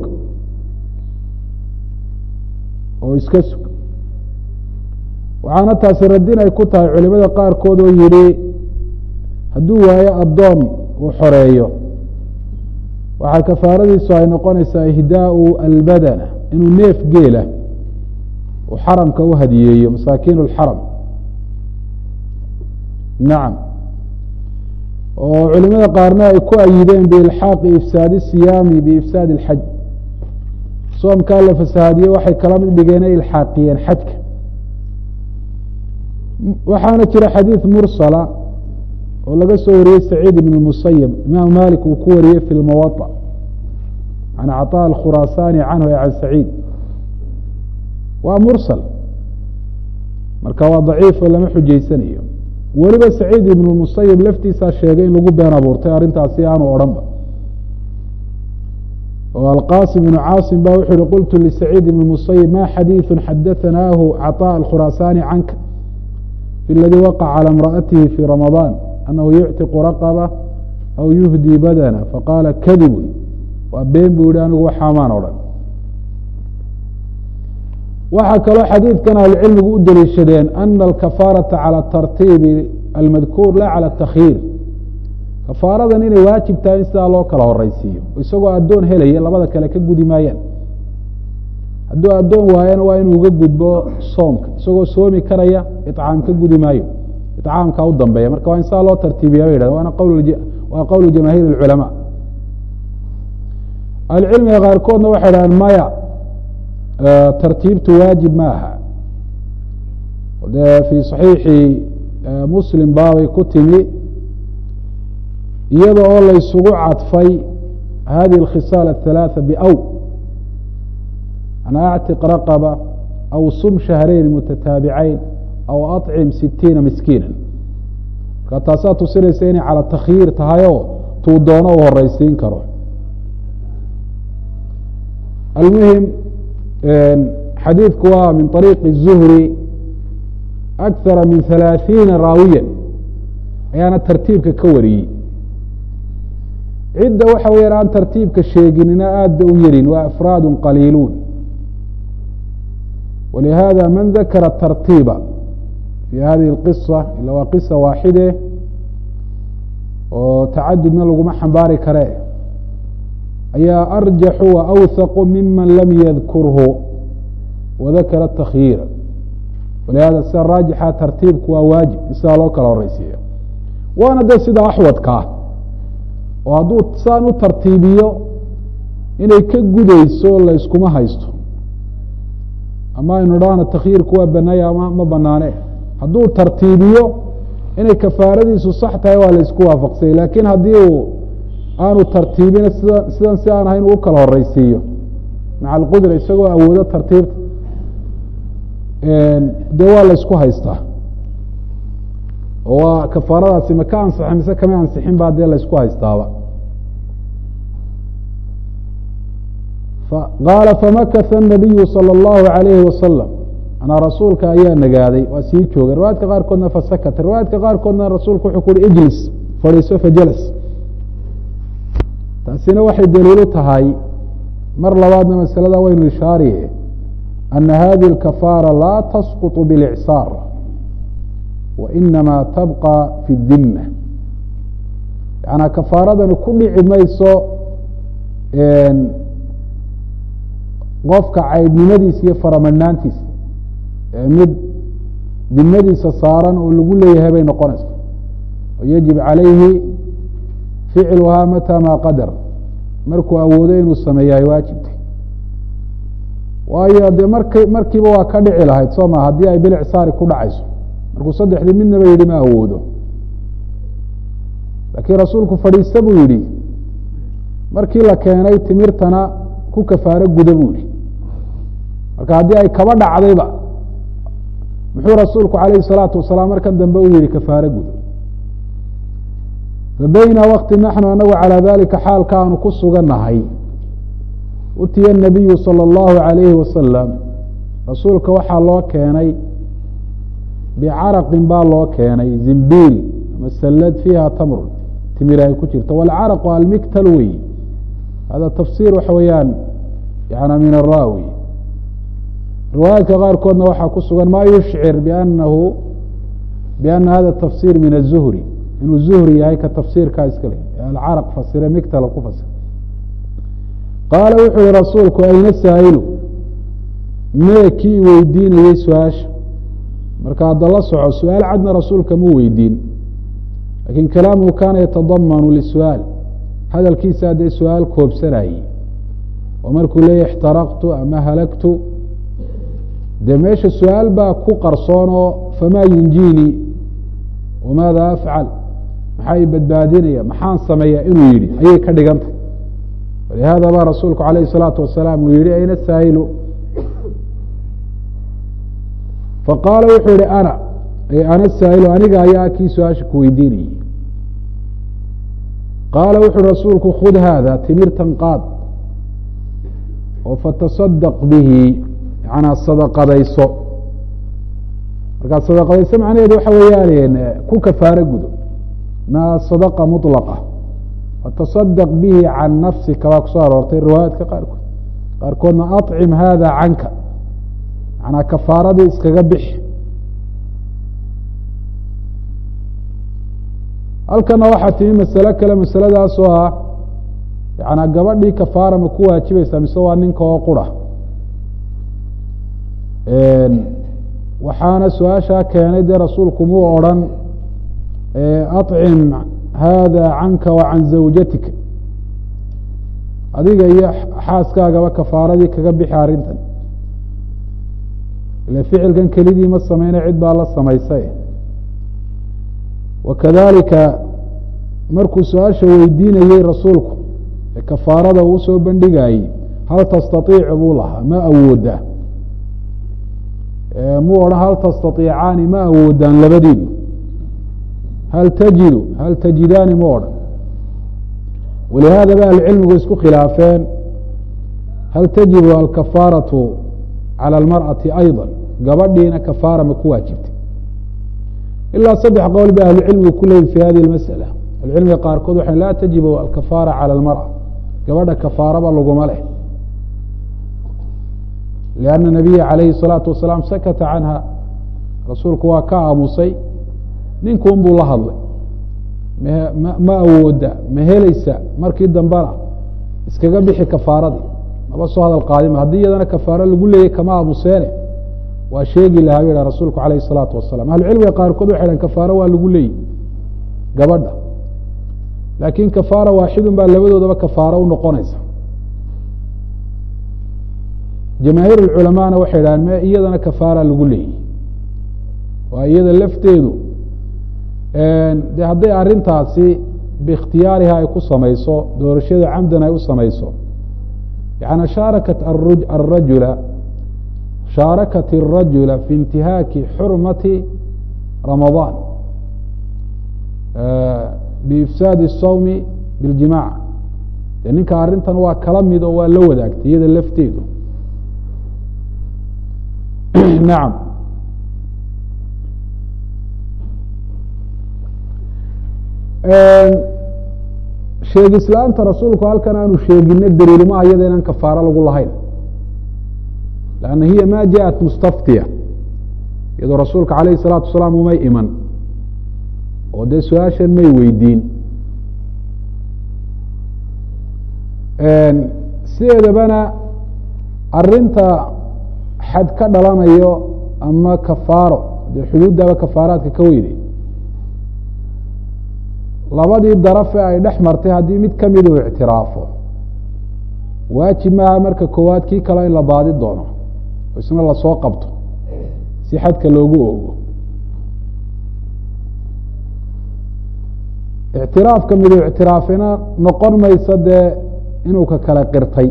oo iska sug waxaana taasi radin ay ku tahay culimada qaarkood oo yihi hadduu waayo addoon uu xoreeyo waxaa kafaaradiisu ay noqonaysaa ihdaau albadana inuu neef geela uu xaramka u hadiyeeyo masaakiin اlxaram nacam oo culimada qaarna ay ku ayideen biilxaaqi ifsaadi siyaami biifsaadi اlxaj soomkaa la fasahaadiye waxay kala mid dhigeen ay ilxaaqiyeen xajka waxaana jira xadiid mursala oo laga soo wariyey saciid ibn musayib imaam malik uu ku wariyey fi lmuwaطa can caطاء اkhurasani canhu e can saciid waa mursal marka waa daciif oo lama xujaysanayo weliba saciid ibn musayib laftiisaa sheegay in lagu been abuurtay arrintaasi aanu odhanba oo alqasim ibnu caasim ba wuxu uhi qultu lisaciid ibn musayib ma xadiiثu xadaثanaahu caطاء اkhurasani canka fi ladii waqع calى imra'atihi fi ramaضan anahu yuctiqu raqba aw yuhdii badana faqaala kadibu waa been buu yihi anigu waxaamaan odhan waxaa kaloo xadiidkan ahlucilmigu u deliishadeen ana alkafaaraةa calى tartiibi almadkuur la calى اtakyiir kafaaradan inay waajib tahay in sidaa loo kala horeysiiyo isagoo addoon helaya labada kale ka gudi maayaan hadduu addoon waayana waa inuu uga gudbo soomka isagoo soomi karaya iطcaam ka gudi maayo iطcaamka u dambeeya marka waa in sidaa loo tartiibiya ba yidhahden waana waa qowlu jamaahiir اlculamaa ahlucilmiga qaarkoodna waxay dhahdeen maya tartiibtu waajib ma aha de fi صaxiixi muslim baabay ku timi iyada oo laysugu cadfay hadihi اkhisaal الثalaaثa bأw an actiq raqba aw sum shahrayn mutataabicayn aw aطcim sitiina miskiina marka taasaa tusinaysa inay cala takhyiir tahay oo tuu doono u horeysiin karo almuhim xadiidku waa min طariiqi الzuhri akara min halaaثiina raawiya ayaana tartiibka ka wariyey cidda waxa weyaan aan tartiibka sheeginina aad ba u yarin waa afraad qaliiluun walihada man dakara tartiiba fi hadihi اlqisa ila waa qisa waaxide oo tacadudna laguma xambaari kare ayaa arjaxu wa awhaqu miman lam yadkurhu wadakara takhyiira walihada sida raajixa tartiibku waa waajib in sidaa loo kala horeysiiyo waana de sida axwadkaa oo hadduu saan u tartiibiyo inay ka gudayso layskuma haysto ama aynu dhahno takhyiirku waa banaaya ama ma banaane hadduu tartiibiyo inay kafaaradiisu sax tahay waa laysku waafaqsanya lakin haddii uu aanu tartiibin sida sidan si aan ahayn uu kala horeysiiyo maca alqudra isagoo awoodo tartiibta dee waa laysku haystaa oo waa kafaaradaasi ma ka ansixin mise kama ansixin baa dee laysku haystaaba qaala famakasa الnabiyu salى اllahu عalayhi wasalam anaa rasuulka ayaa nagaaday waa sii joogay riwaayadka qaarkoodna fasakata riwaayadka qaarkoodna rasuulku wuxuu ku uhi ijlis fadhiiso fajalas taasina waxay daliilu tahay mar labaadna masalada waynu ishaariye ana hadihi اkafaara laa tasquط biاlإcsaar wainama tabqa fi الdima yanaa kafaaradani ku dhici mayso qofka caydnimadiisa iyo faramadhnaantiisa mid dimadiisa saaran oo lagu leeyahay bay noqonaysa yajib calayhi ficluhaa mata ma qadar markuu awoodo inuu sameeyahay waajibtay waayo dee mark markiiba waa ka dhici lahayd soo ma haddii ay bilicsaari ku dhacayso markuu saddexdii midnaba yidhi ma awoodo laakiin rasuulku fadhiista buu yidhi markii la keenay timirtana ku kafaaro guda buu yihi marka haddii ay kaba dhacdayba muxuu rasuulku calayhi salaatu wasalaam markan dambe u yihi kafaaro guda fabayna wakti naxnu anagu calaa dalika xaalka aanu ku sugannahay utiya nabiyu salى اllahu عalayhi wasalam rasuulka waxaa loo keenay bicaraqin baa loo keenay zimbiil ama sallad fiiha tamrun timir ay ku jirto walcaraqu almiktal wey hada tafsir waxa weeyaan yana min araawi riwaayaadka qaarkoodna waxaa ku sugan ma yushcir bianahu biana hada tafsir min aلzuhri inuu zuhri yahay ka tafsiirkaa iska le alcaraq fasire migtala ku fasir qaala wuxuu yihi rasuulku ayna saa'ilu mee kii weydiinayey su-aasha marka hadda la soco su-aal cadna rasuulka mu weydiin lakin kalaamuhu kaana yatadamanu lisu-aal hadalkiisa dee su-aal koobsanayey oo markuu leeyahy ixtaraqtu ama halagtu dee meesha su-aal baa ku qarsoon oo famaa yunjiinii wamaada afcal maxaa i badbaadinaya maxaan sameeya inuu yidhi ayay ka dhigantay walihada baa rasuulku alayh الsalaatu wasalaam uu yihi ayna saa'ilu faqaala wuxuu yihi ana ana saa'ilu aniga ayaa kii su-aasha ku weydiinayey qaala wuxuui rasuulku khud haada timirtan qaad oo fataصadaq bihi yanaa sadaqadayso markaa sadaqadayso macnaheedu waxa weeyaan ku kafaaro gudo ma sadaqa muطlaqa fataصadaq bihi can nafsika baa kusoo aroortay riwaayaadka qaarkood qaarkoodna aطcim hada canka manaa kafaaradii iskaga bixi halkana waxaa timi masalo kale masaladaasoo ah yanaa gabadhii kafaara ma ku waajibaysaa mise waa ninka oo qura waxaana su-aashaa keenay dee rasuulku muu odrhan aطcim hada canka wa can zawjatika adiga iyo xaaskaagaba kafaaradii kaga bixi arrintan ile ficilkan kelidii ma sameyna cid baa la samaysay wakadalika markuu su-aasha weydiinayey rasuulku ee kafaarada uu soo bandhigayey hal tastaiicu buu lahaa ma awooda muu odhan hal tastaiicaani ma awoodaan labadiinu hal tajidu hal tajidaani mu odhan walihaada ba ahlucilmigu isku khilaafeen hal tajibu alkafaaratu calى اlmarأati ayضا gabadhiina kafaara ma ku waajibtay ilaa saddex qowl ba ahlucilmigu ku leeyihin fi hadihi اmasأala ahlucilmiga qaarkood waxay laa tajibu alkafaara calى اlmarأة gabadha kafaaraba laguma leh لأnna الnabiya عalayhi الصalaaةu wasalaam sakata canha rasuulku waa ka aamusay ninkuun buu la hadlay ma awooda ma helaysa markii dambena iskaga bixi kafaaradii maba soo hadal qaadima haddii iyadana kafaaro lagu leeyay kama aamuseene waa sheegi lahaa bu ha rasuulku alayh الsalaatu wasalam ahlucilmiga qaarkood waxay hahen kafaaro waa lagu leeyay gabadha laakin kafaara waaxidun baa labadoodaba kafaaro u noqonaysa jamaahiir اculamaana waxay dhahaan me iyadana kafaara lagu leeyay waa iyada lafteedu de hadday arintaasi biikhtiyaariha ay ku samayso doorashada camdan ay u samayso yani shaarakat arajula shaarakat الrajula fi intihaaki xurmati ramadaan biifsaadi الsawmi biاljimac de ninka arrintan waa kala mid oo waa la wadaagtay iyada lafteedu nacam sheegislaanta rasuulku halkan aanu sheegino daliilmaha iyada inaan kafaaro lagu lahayn lanna hiya ma jaءat mustaftiya iyadoo rasuulka alayh الsalaatu wasalaam umay iman oo dee su-aashan may weydiin sideedabana arinta xad ka dhalanayo ama kafaaro dee xuduuddaba kafaaraadka ka weynay labadii darafe ay dhex martay haddii mid kamid uu ictiraafo waajib maaha marka koowaad kii kale in la baadi doono oo isna lasoo qabto si xadka loogu ogo ictiraafka midu ictiraafina noqon mayso dee inuu ka kale qirtay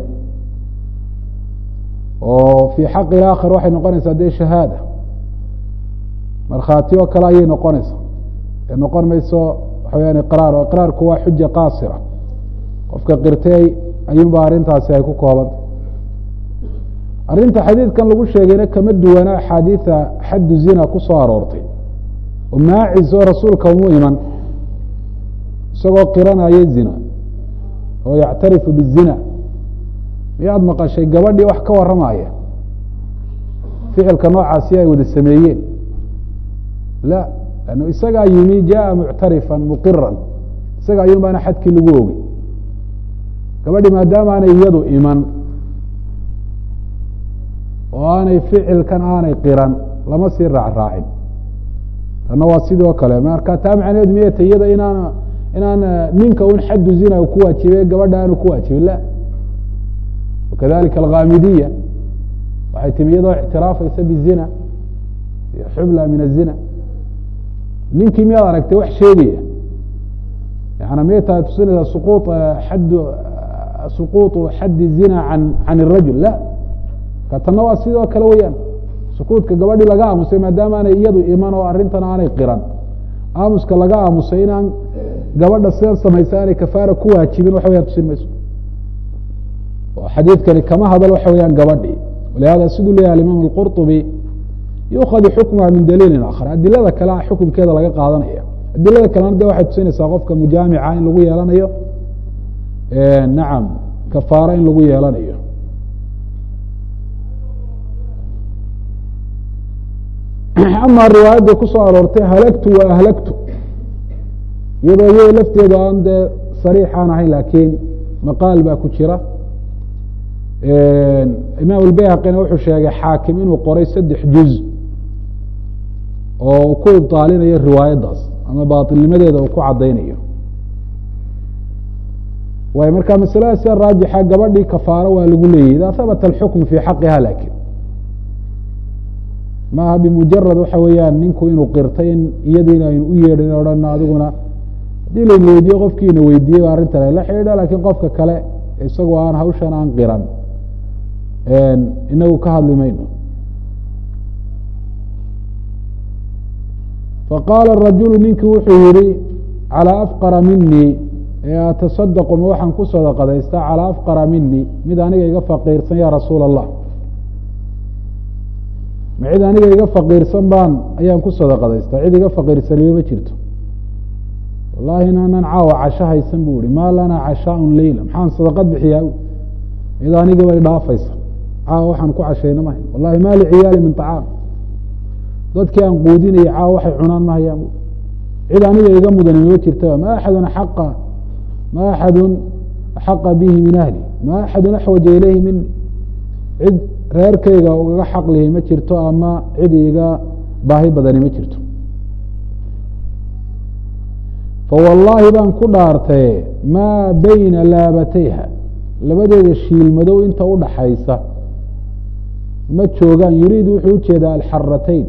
oo fii xaqi ilaakhir waxay noqonaysaa dee shahaada markhaati oo kale ayay noqonaysaa ee noqon mayso waxa weyaan iqraar oo iqraarku waa xuja qaasira qofka qirtay ayuunba arrintaasi ay ku koobanta arrinta xadiidkan lagu sheegayna kama duwana axaadiida xaddu zina ku soo aroortay oo maacis oo rasuulka umu iman isagoo qiranaya zina oo yactarifu bizina miyaad maqashay gabadhii wax ka warramaya ficilka noocaasi ay wada sameeyeen la lannu isagaa yimi jaءa muctarifan muqiran isaga ayuun baana xadkii lagu ogey gabadhi maadaama aanay iyadu iman oo aanay ficilkan aanay qiran lama sii raacraacin tanna waa sidoo kale marka taa macnaheedu miyata iyada inaan inaan ninka un xaddu zina ku waajibe gabadha aanu ku waajibin la wakadalika alkhaamidiya waxay timi iyadoo ictiraafaysa bizina iyo xubla min azina ninkii miyaad aragtay wax sheegaya yana miyay tahay tusinaysaa suquuط xad suquuطu xaddi zina an can الrajul la ka tanna waa sidoo kale weyaan sukuudka gabadhii laga aamusay maadaama aanay iyadu iman oo arrintan aanay qiran aamuska laga aamusay inaan gabadha sidan samaysa aanay kafaara ku waajibin waxa weyaan tusin mayso oo xadiidkani kama hadal waxa weyaan gabadhii walihada siduu leyahay alimaam اlqurطubi yukhadu xukmuha min daliilin akhar adilada kale a xukunkeeda laga qaadanaya adilada kalena de waxay tusinaysaa qofka mujaamica in lagu yeelanayo nacam kafaaro in lagu yeelanayo ama riwaayadda kusoo aroortay halagtu wa ahlagtu iyadoo iyada lafteedu aan dee sariixaan ahayn laakiin maqaal baa ku jira imaam albayhaqina wuxuu sheegay xaakim inuu qoray saddex juz oo uu ku ibطaalinayo riwaayaddaas ama baaطilnimadeeda uu ku caddaynayo waay marka masalada sida raajixa gabadhii kafaaro waa lagu leeyahy ida habata alxukm fii xaqiha lakin maaha bimujarad waxa weeyaan ninku inuu qirtay in iyadiina aynu u yeedhin odhan adiguna haddii layna weydiiye qofkiina weydiiyey ba arrintan ay la xidhiidha lakiin qofka kale isagoo aan hawshan aan qiran inagu ka hadli mayno faqaala rajulu ninkii wuxuu yihi calىa afqara minii ee atasadaqu ma waxaan ku sadaqadaystaa calىa afqara minii mid aniga iga faqiirsan ya rasuula allah ma cid aniga iga faqiirsan baan ayaan ku sadaqadaystaa cid iga faqiirsaniyo ma jirto wallahi inaanan caawa casho haysan bu ihi maa lanaa cashaaء leyla maxaan sadaqad bixiyaa cid anigaba idhaafaysa caawa waxaan ku cashayna mahay wallahi ma liciyaali min طacaam dadkii aan quudinayay caawa waxay cunaan mahayaan cid aniga iga mudani mama jirtaba ma axadun aqa ma axadun axaqa bihi min ahli ma axadun axwaja ilayhi mini cid reerkayga ugaga xaq lihi ma jirto ama cid iga baahi badani ma jirto fawallaahi baan ku dhaartaye maa bayna laabatayha labadeeda shiilmadow inta udhaxaysa ma joogaan yuriid wuxuu ujeedaa alxaratayn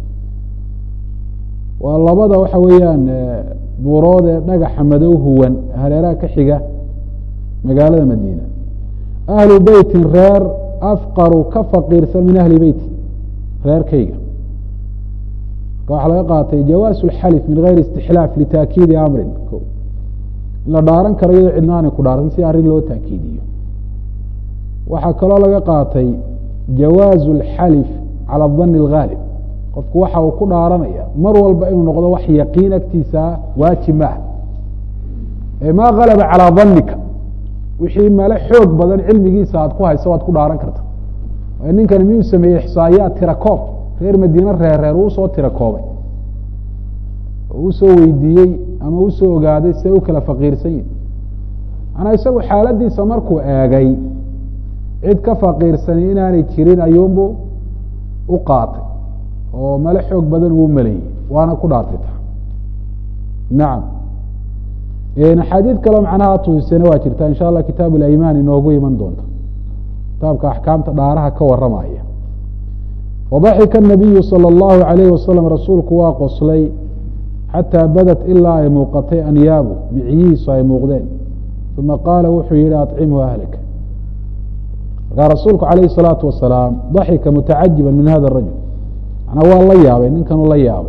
waa labada waxa weeyaan buurood ee dhagaxa madow huwan hareeraha ka xiga magaalada madiina ahlu beytin reer afqaru ka faqiirsan min ahli beyti reerkayga marka waxaa laga qaatay jawaasu اlxalif min gayri istixlaaf litaakiidi amrin in la dhaaran karo iyadoo cidna aanay ku dhaaran si arrin loo taakiidiyo waxaa kaloo laga qaatay jawaazu اlxalif calى dani اlgaalib qofku waxa uu ku dhaaranaya mar walba inuu noqdo wax yaqiin agtiisaa waajib ma ah ee maa galaba calىa danika wixii male xoog badan cilmigiisa aad ku hayso waad ku dhaaran karta ninkani miyuu sameeyey ixsaayaat tirakoob reer madiine reerreer uu soo tira koobay oo usoo weydiiyey ama usoo ogaaday siday u kala faqiirsan yihin manaa isagu xaaladiisa markuu eegay cid ka faqiirsani inaanay jirin ayuunbu u qaatay oo male xoog badan uu maleeyey waana ku dhaartay ta nacam axaadiid kaleo macnaha tusisana waa jirta insha allah kitaab اlaymaan inoogu iman doonta kitaabka axkaamta dhaaraha ka waramaya wadaxika الnabiyu salى اllahu عalayh wasalam rasuulku waa qoslay xataa badat ilaa ay muuqatay anyaabu micyihiisu ay muuqdeen uma qaala wuxuu yihi aطcimhu ahlaka markaa rasuulku alayh الsalaatu wasalaam daxika mutacajiba min hada الrajul manaa waa la yaabay ninkanuu la yaabay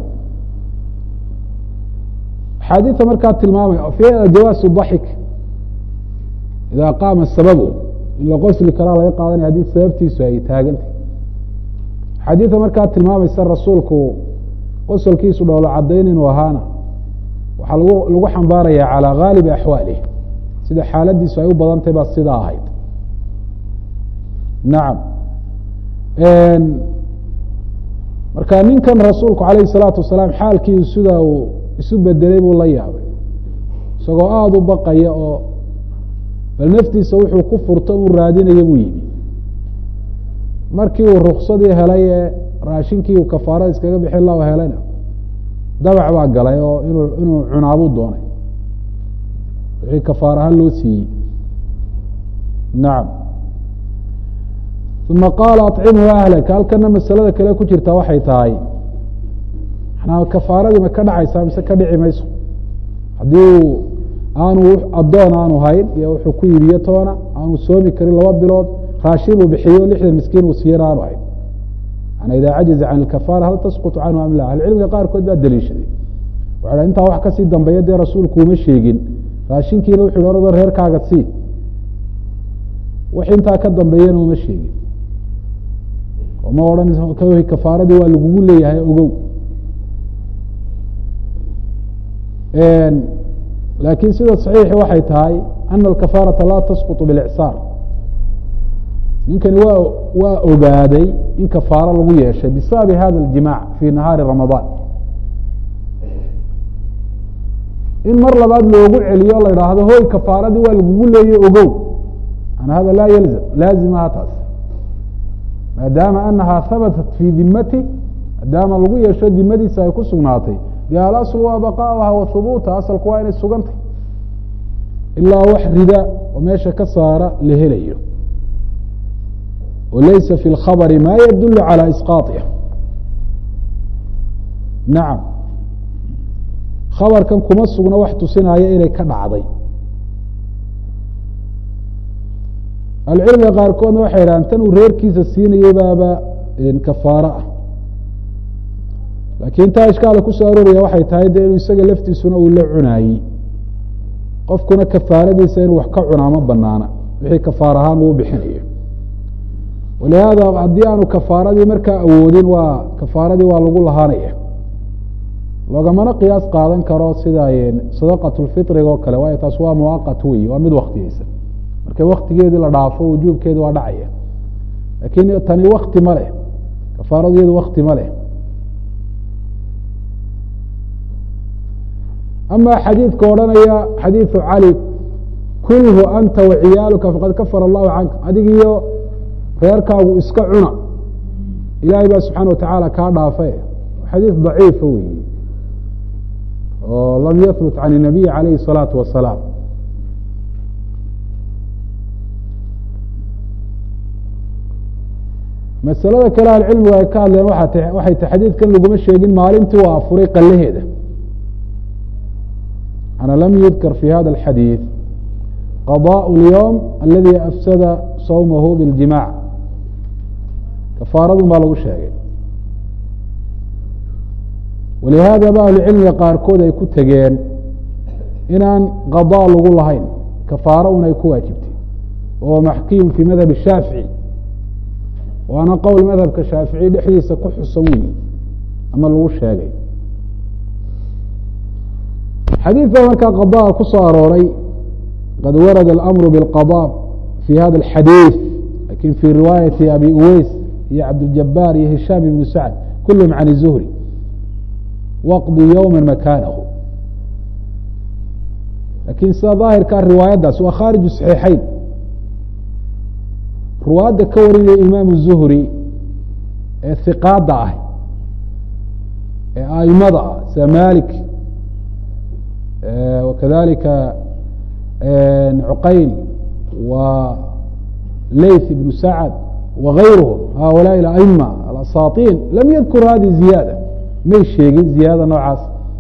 axaadiia markaa tilmaamaya fiiha jawaasu daxik idaa qaama sababu in la qosli karaa laga qaadanaya haddii sababtiisu ay taagantay axaadiia markaa tilmaamaysa rasuulku qosolkiisu dhowlo cadayn inuu ahaana waxaa lagu lagu xambaaraya calى gaalibi axwaalih sida xaaladiisu ay u badantahy baa sidaa ahayd nacam marka ninkan rasuulku alayh الsalaatu wasalaam xaalkiisu sida uu isu bedelay buu la yaabay isagoo aada u baqaya oo bal naftiisa wuxuu ku furto uu raadinaya buu yimi markii uu ruksadii helay ee raashinkii uu kafaarada iskaga bixin la helayna dabac baa galay oo inuu inuu cunaabuu doonay wixii kafaar ahaan loo siiyey nacam uma qaala aطcimhu ahlaka halkana masalada kale ku jirtaa waxay tahay manaa kafaaradii ma ka dhacaysaa mise ka dhici mayso haddii uu aanu addoon aanu hayn iyo wuxuu ku iibiyo toona aanu soomi karin laba bilood raashin uu bixiyo lixdan miskiin uu siiyana aanu hayn manaa ida cajaza can ilkafaara hal tasqutu canhu am la ahlucilmiga qaarkood baa daliishaday waxa intaa wax kasii dambeeya dee rasuulku uma sheegin raashinkiina wuxu hi orado reerkaaga sii wix intaa ka dambeeyana uma sheegin ma odhan kafaaradii waa lagugu leeyahay ogow laakiin sida صaxiixi waxay tahay ana alkafaarata laa tasquط biاlإcsaar ninkani waa waa ogaaday in kafaaro lagu yeeshay bisababi hada اljimac fi nahaari ramadaan in mar labaad loogu celiyo la idhaahdo hoy kafaaradii waa lagugu leeyay ogow an hada laa yalzam laazimaha taas maadaama anaha habatat fi dimati maadaama lagu yeesho dimadiisa ay ku sugnaatay de alasl waa baqaauha wa hubuuta asalku waa inay sugantay ilaa wax rida oo meesha ka saara la helayo o laysa fi اlkhabri ma yadul calى isqaaطiha nacam khabarkan kuma sugna wax tusinaya inay ka dhacday ahlucilmiga qaarkoodna waxay idhahaan tan uu reerkiisa siinayey baaba kafaaro ah laakiin taa ishkaala kusoo arooraya waxay tahay dee inuu isaga laftiisuna uu la cunaayey qofkuna kafaaradiisa inuu wax ka cunaa ma banaana wixii kafaar ahaan uu bixinayo walihaada haddii aanu kafaaradii markaa awoodin waa kafaaradii waa lagu lahaanaya loogamana qiyaas qaadan karo sida sadaqat lfitriga oo kale waayo taas waa muaqat wey waa mid waktiyeysan markay waktigeedii la dhaafo wujuubkeedi waa dhacaya laakiin tani wakti ma leh kafaaradu iyadu wakti ma leh ama xadiidka odhanaya xadiidu cali kulhu anta waciyaaluka faqad kafara allahu canka adig iyo reerkaagu iska cuna ilaahay baa subxaana watacaala kaa dhaafe xadiid daciifa weyi oo lam yahbut can الnabiy calayhi الsalaatu wasalaam masalada kale ahlucilmigu ay ka hadleen waxay ta xadiidkan laguma sheegin maalintii waa afuray qalaheeda ana lam yudkar fi hada alxadiid qضاء اlyوم aladi afsada sawmahu biاljimac kafaaradun baa lagu sheegay walihaada ba ahlucilmiga qaarkood ay ku tegeen inaan qaضاء lagu lahayn kafaaro un ay ku waajibtay wahuwa maxkiyun fi madhab الshaafiعي waana qowl madhabka shaafiعي dhexdiisa ku xusan weyi ama lagu sheegay xadiid baa markaa qaضاءa ku soo arooray qad warada اlamru bاlqضاء fi hada اlxadiiث lakin fi riwaayati abi uweys iyo cabdاljabaar iyo hishaam ibnu sacd kulhm can الzuhri waqdi ywma makanahu lakin sida daahirkaa riwaayaddaas waa khaariju صaxiixayn ruwaadda ka warinaya imaamu zuhri ee hiqaada ah ee aimada ah sida malik wakadalika cuqayl wa leyth ibnu sacd wagayruhum haulaai aima alasaaطin lam yadkur hadi ziyaada may sheegin ziyaadada noocaas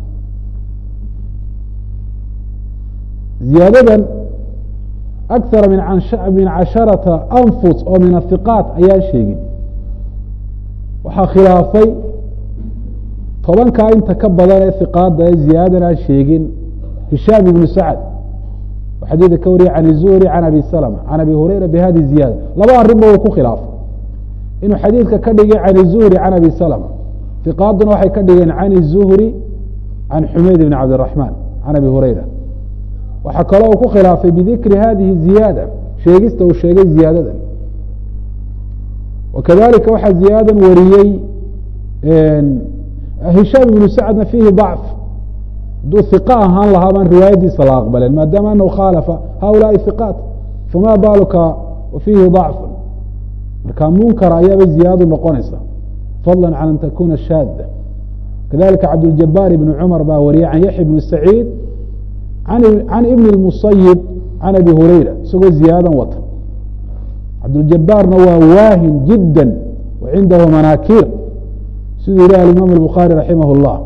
ziyaadadan akara min casharata anfus oo min ahiqaat ayaan sheegin waxaa khilaafay tobankaa inta ka badan ee hiqaada ee ziyaadadan aan sheegin hishaam ibnu sacd oo xadiidka ka wariyay can zuhri can abi salma can abi hurayra bihadi ziyaada laba arrinba uu ku khilaafay inuu xadiidka ka dhigay can zuhri can abi salma hiqaaduna waxay ka dhigeen can zuhri can xumeyd ibn cabdiraxmaan can abi hurayra waxaa kaloo uu ku khilaafay bidikri hadihi ziyaada sheegista uu sheegay ziyaadadan wakadalika waxaa ziyaadadan wariyey hishaam ibnu sacdna fiihi dacf hadduu hiqa ahaan lahaa baan riwaayadiisa la aqbaleen maadaama anahu khaalafa haulaai hiqaat fama baaluka wa fiihi dacfu marka munkar ayaaba ziyaadadu noqonaysa fadla can an takuna shaada kadalika cabduljabaar ibni cumar baa wariyay can yaxya ibni saciid can ibni اmusayib can abi hurayra isagoo ziyaadan wata cabduljabaarna waa waahin jidda wa cindahu manaakiir siduu yihi alimaam الbukhaari raximah اllah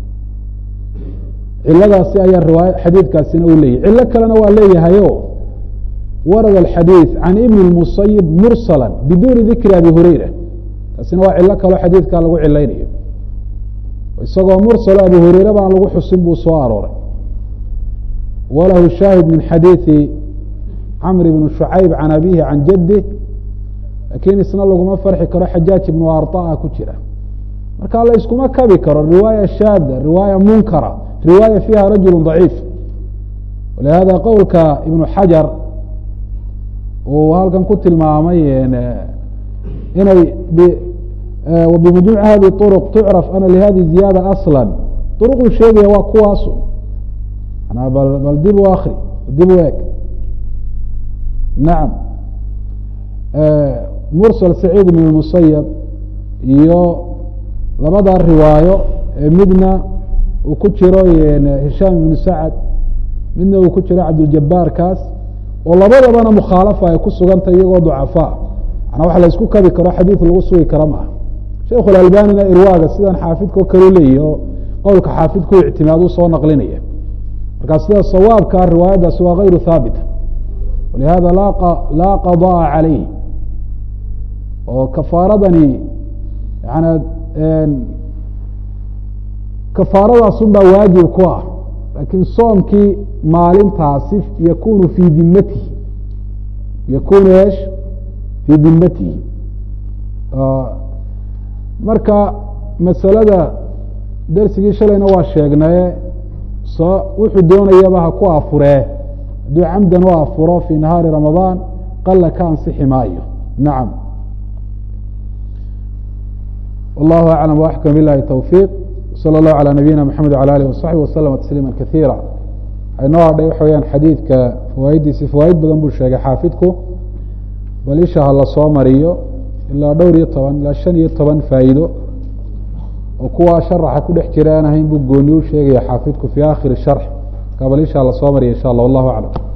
ciladaasi ayaa riwaaya xadiidkaasina uu leeyahy cilo kalena waa leeyahayo warada alxadiid can ibni اmusayib mursala biduuni dikri abi hurayra taasina waa cilo kaloo xadiidkaa lagu cilaynayo isagoo mursalo abi hureyre baan lagu xusin buu soo arooray walahu shaahid min xadiiثi camr bn shucayb can abihi can jadih lakiin isna laguma farxi karo xajaaj ibnu arطa ku jira marka la iskuma kabi karo riwaaya shaada riwaaya munkara riwaaya fiiha rajul ضaciif walihada qowlka ibnu xajar uu halkan ku tilmaamay inay bimajmuuc hadi طرq tucraf ana lihadi ziyaada asla طرquu sheegaya waa kuwaasu bal dib u akri dib u eg nacam mursal saciid ibn musayab iyo labada riwaayo midna uu ku jiro hishaam ibnu sacad midna uu ku jiro cabduljabaarkaas oo labadabana mukhaalafa ay ku sugantay iyagoo ducafaa manaa wax la isku kabi karo xadiid lagu sugi karo maaha sheikhu alalbanina irwaaga sidan xaafidka o kale leeyahi oo qowlka xaafidku ictimaad u soo naqlinaya markaa sida sawaabkaa riwaayaddaasi waa gayru haabita walihada laa qaضaءa calayh oo kafaaradani yana kafaaradaasun baa waajib ku ah laakiin soomkii maalintaasi yakunu fii dimatihi yakunu esh fii dimatihi marka masalada dersigii shalayna waa sheegnaye so wuxuu doonayaba ha ku afuree hadduu camdan u afuro fii nahaari ramadaan qala ka ansixi maayo nacam wallahu aclam waxkam bilahi towfiiq slى الlه عlى nabiyina mxamed وعlى alih وصaxbi وslma تsliima kaثiira aynoo hadhay waxa weyaan xadiidka fawaaiddiisi fawaaid badan buu sheegay xaafidku bal isha ha la soo mariyo ilaa dhowr iyo toban ilaa shan iyo toban faa'iido oo kuwaa sharaxa ku dhex jira aan ahayn buu gooni u sheegaya xaafidku fi akhiri sharx marka bal isha ha la soo mariya insha allah wallahu aclam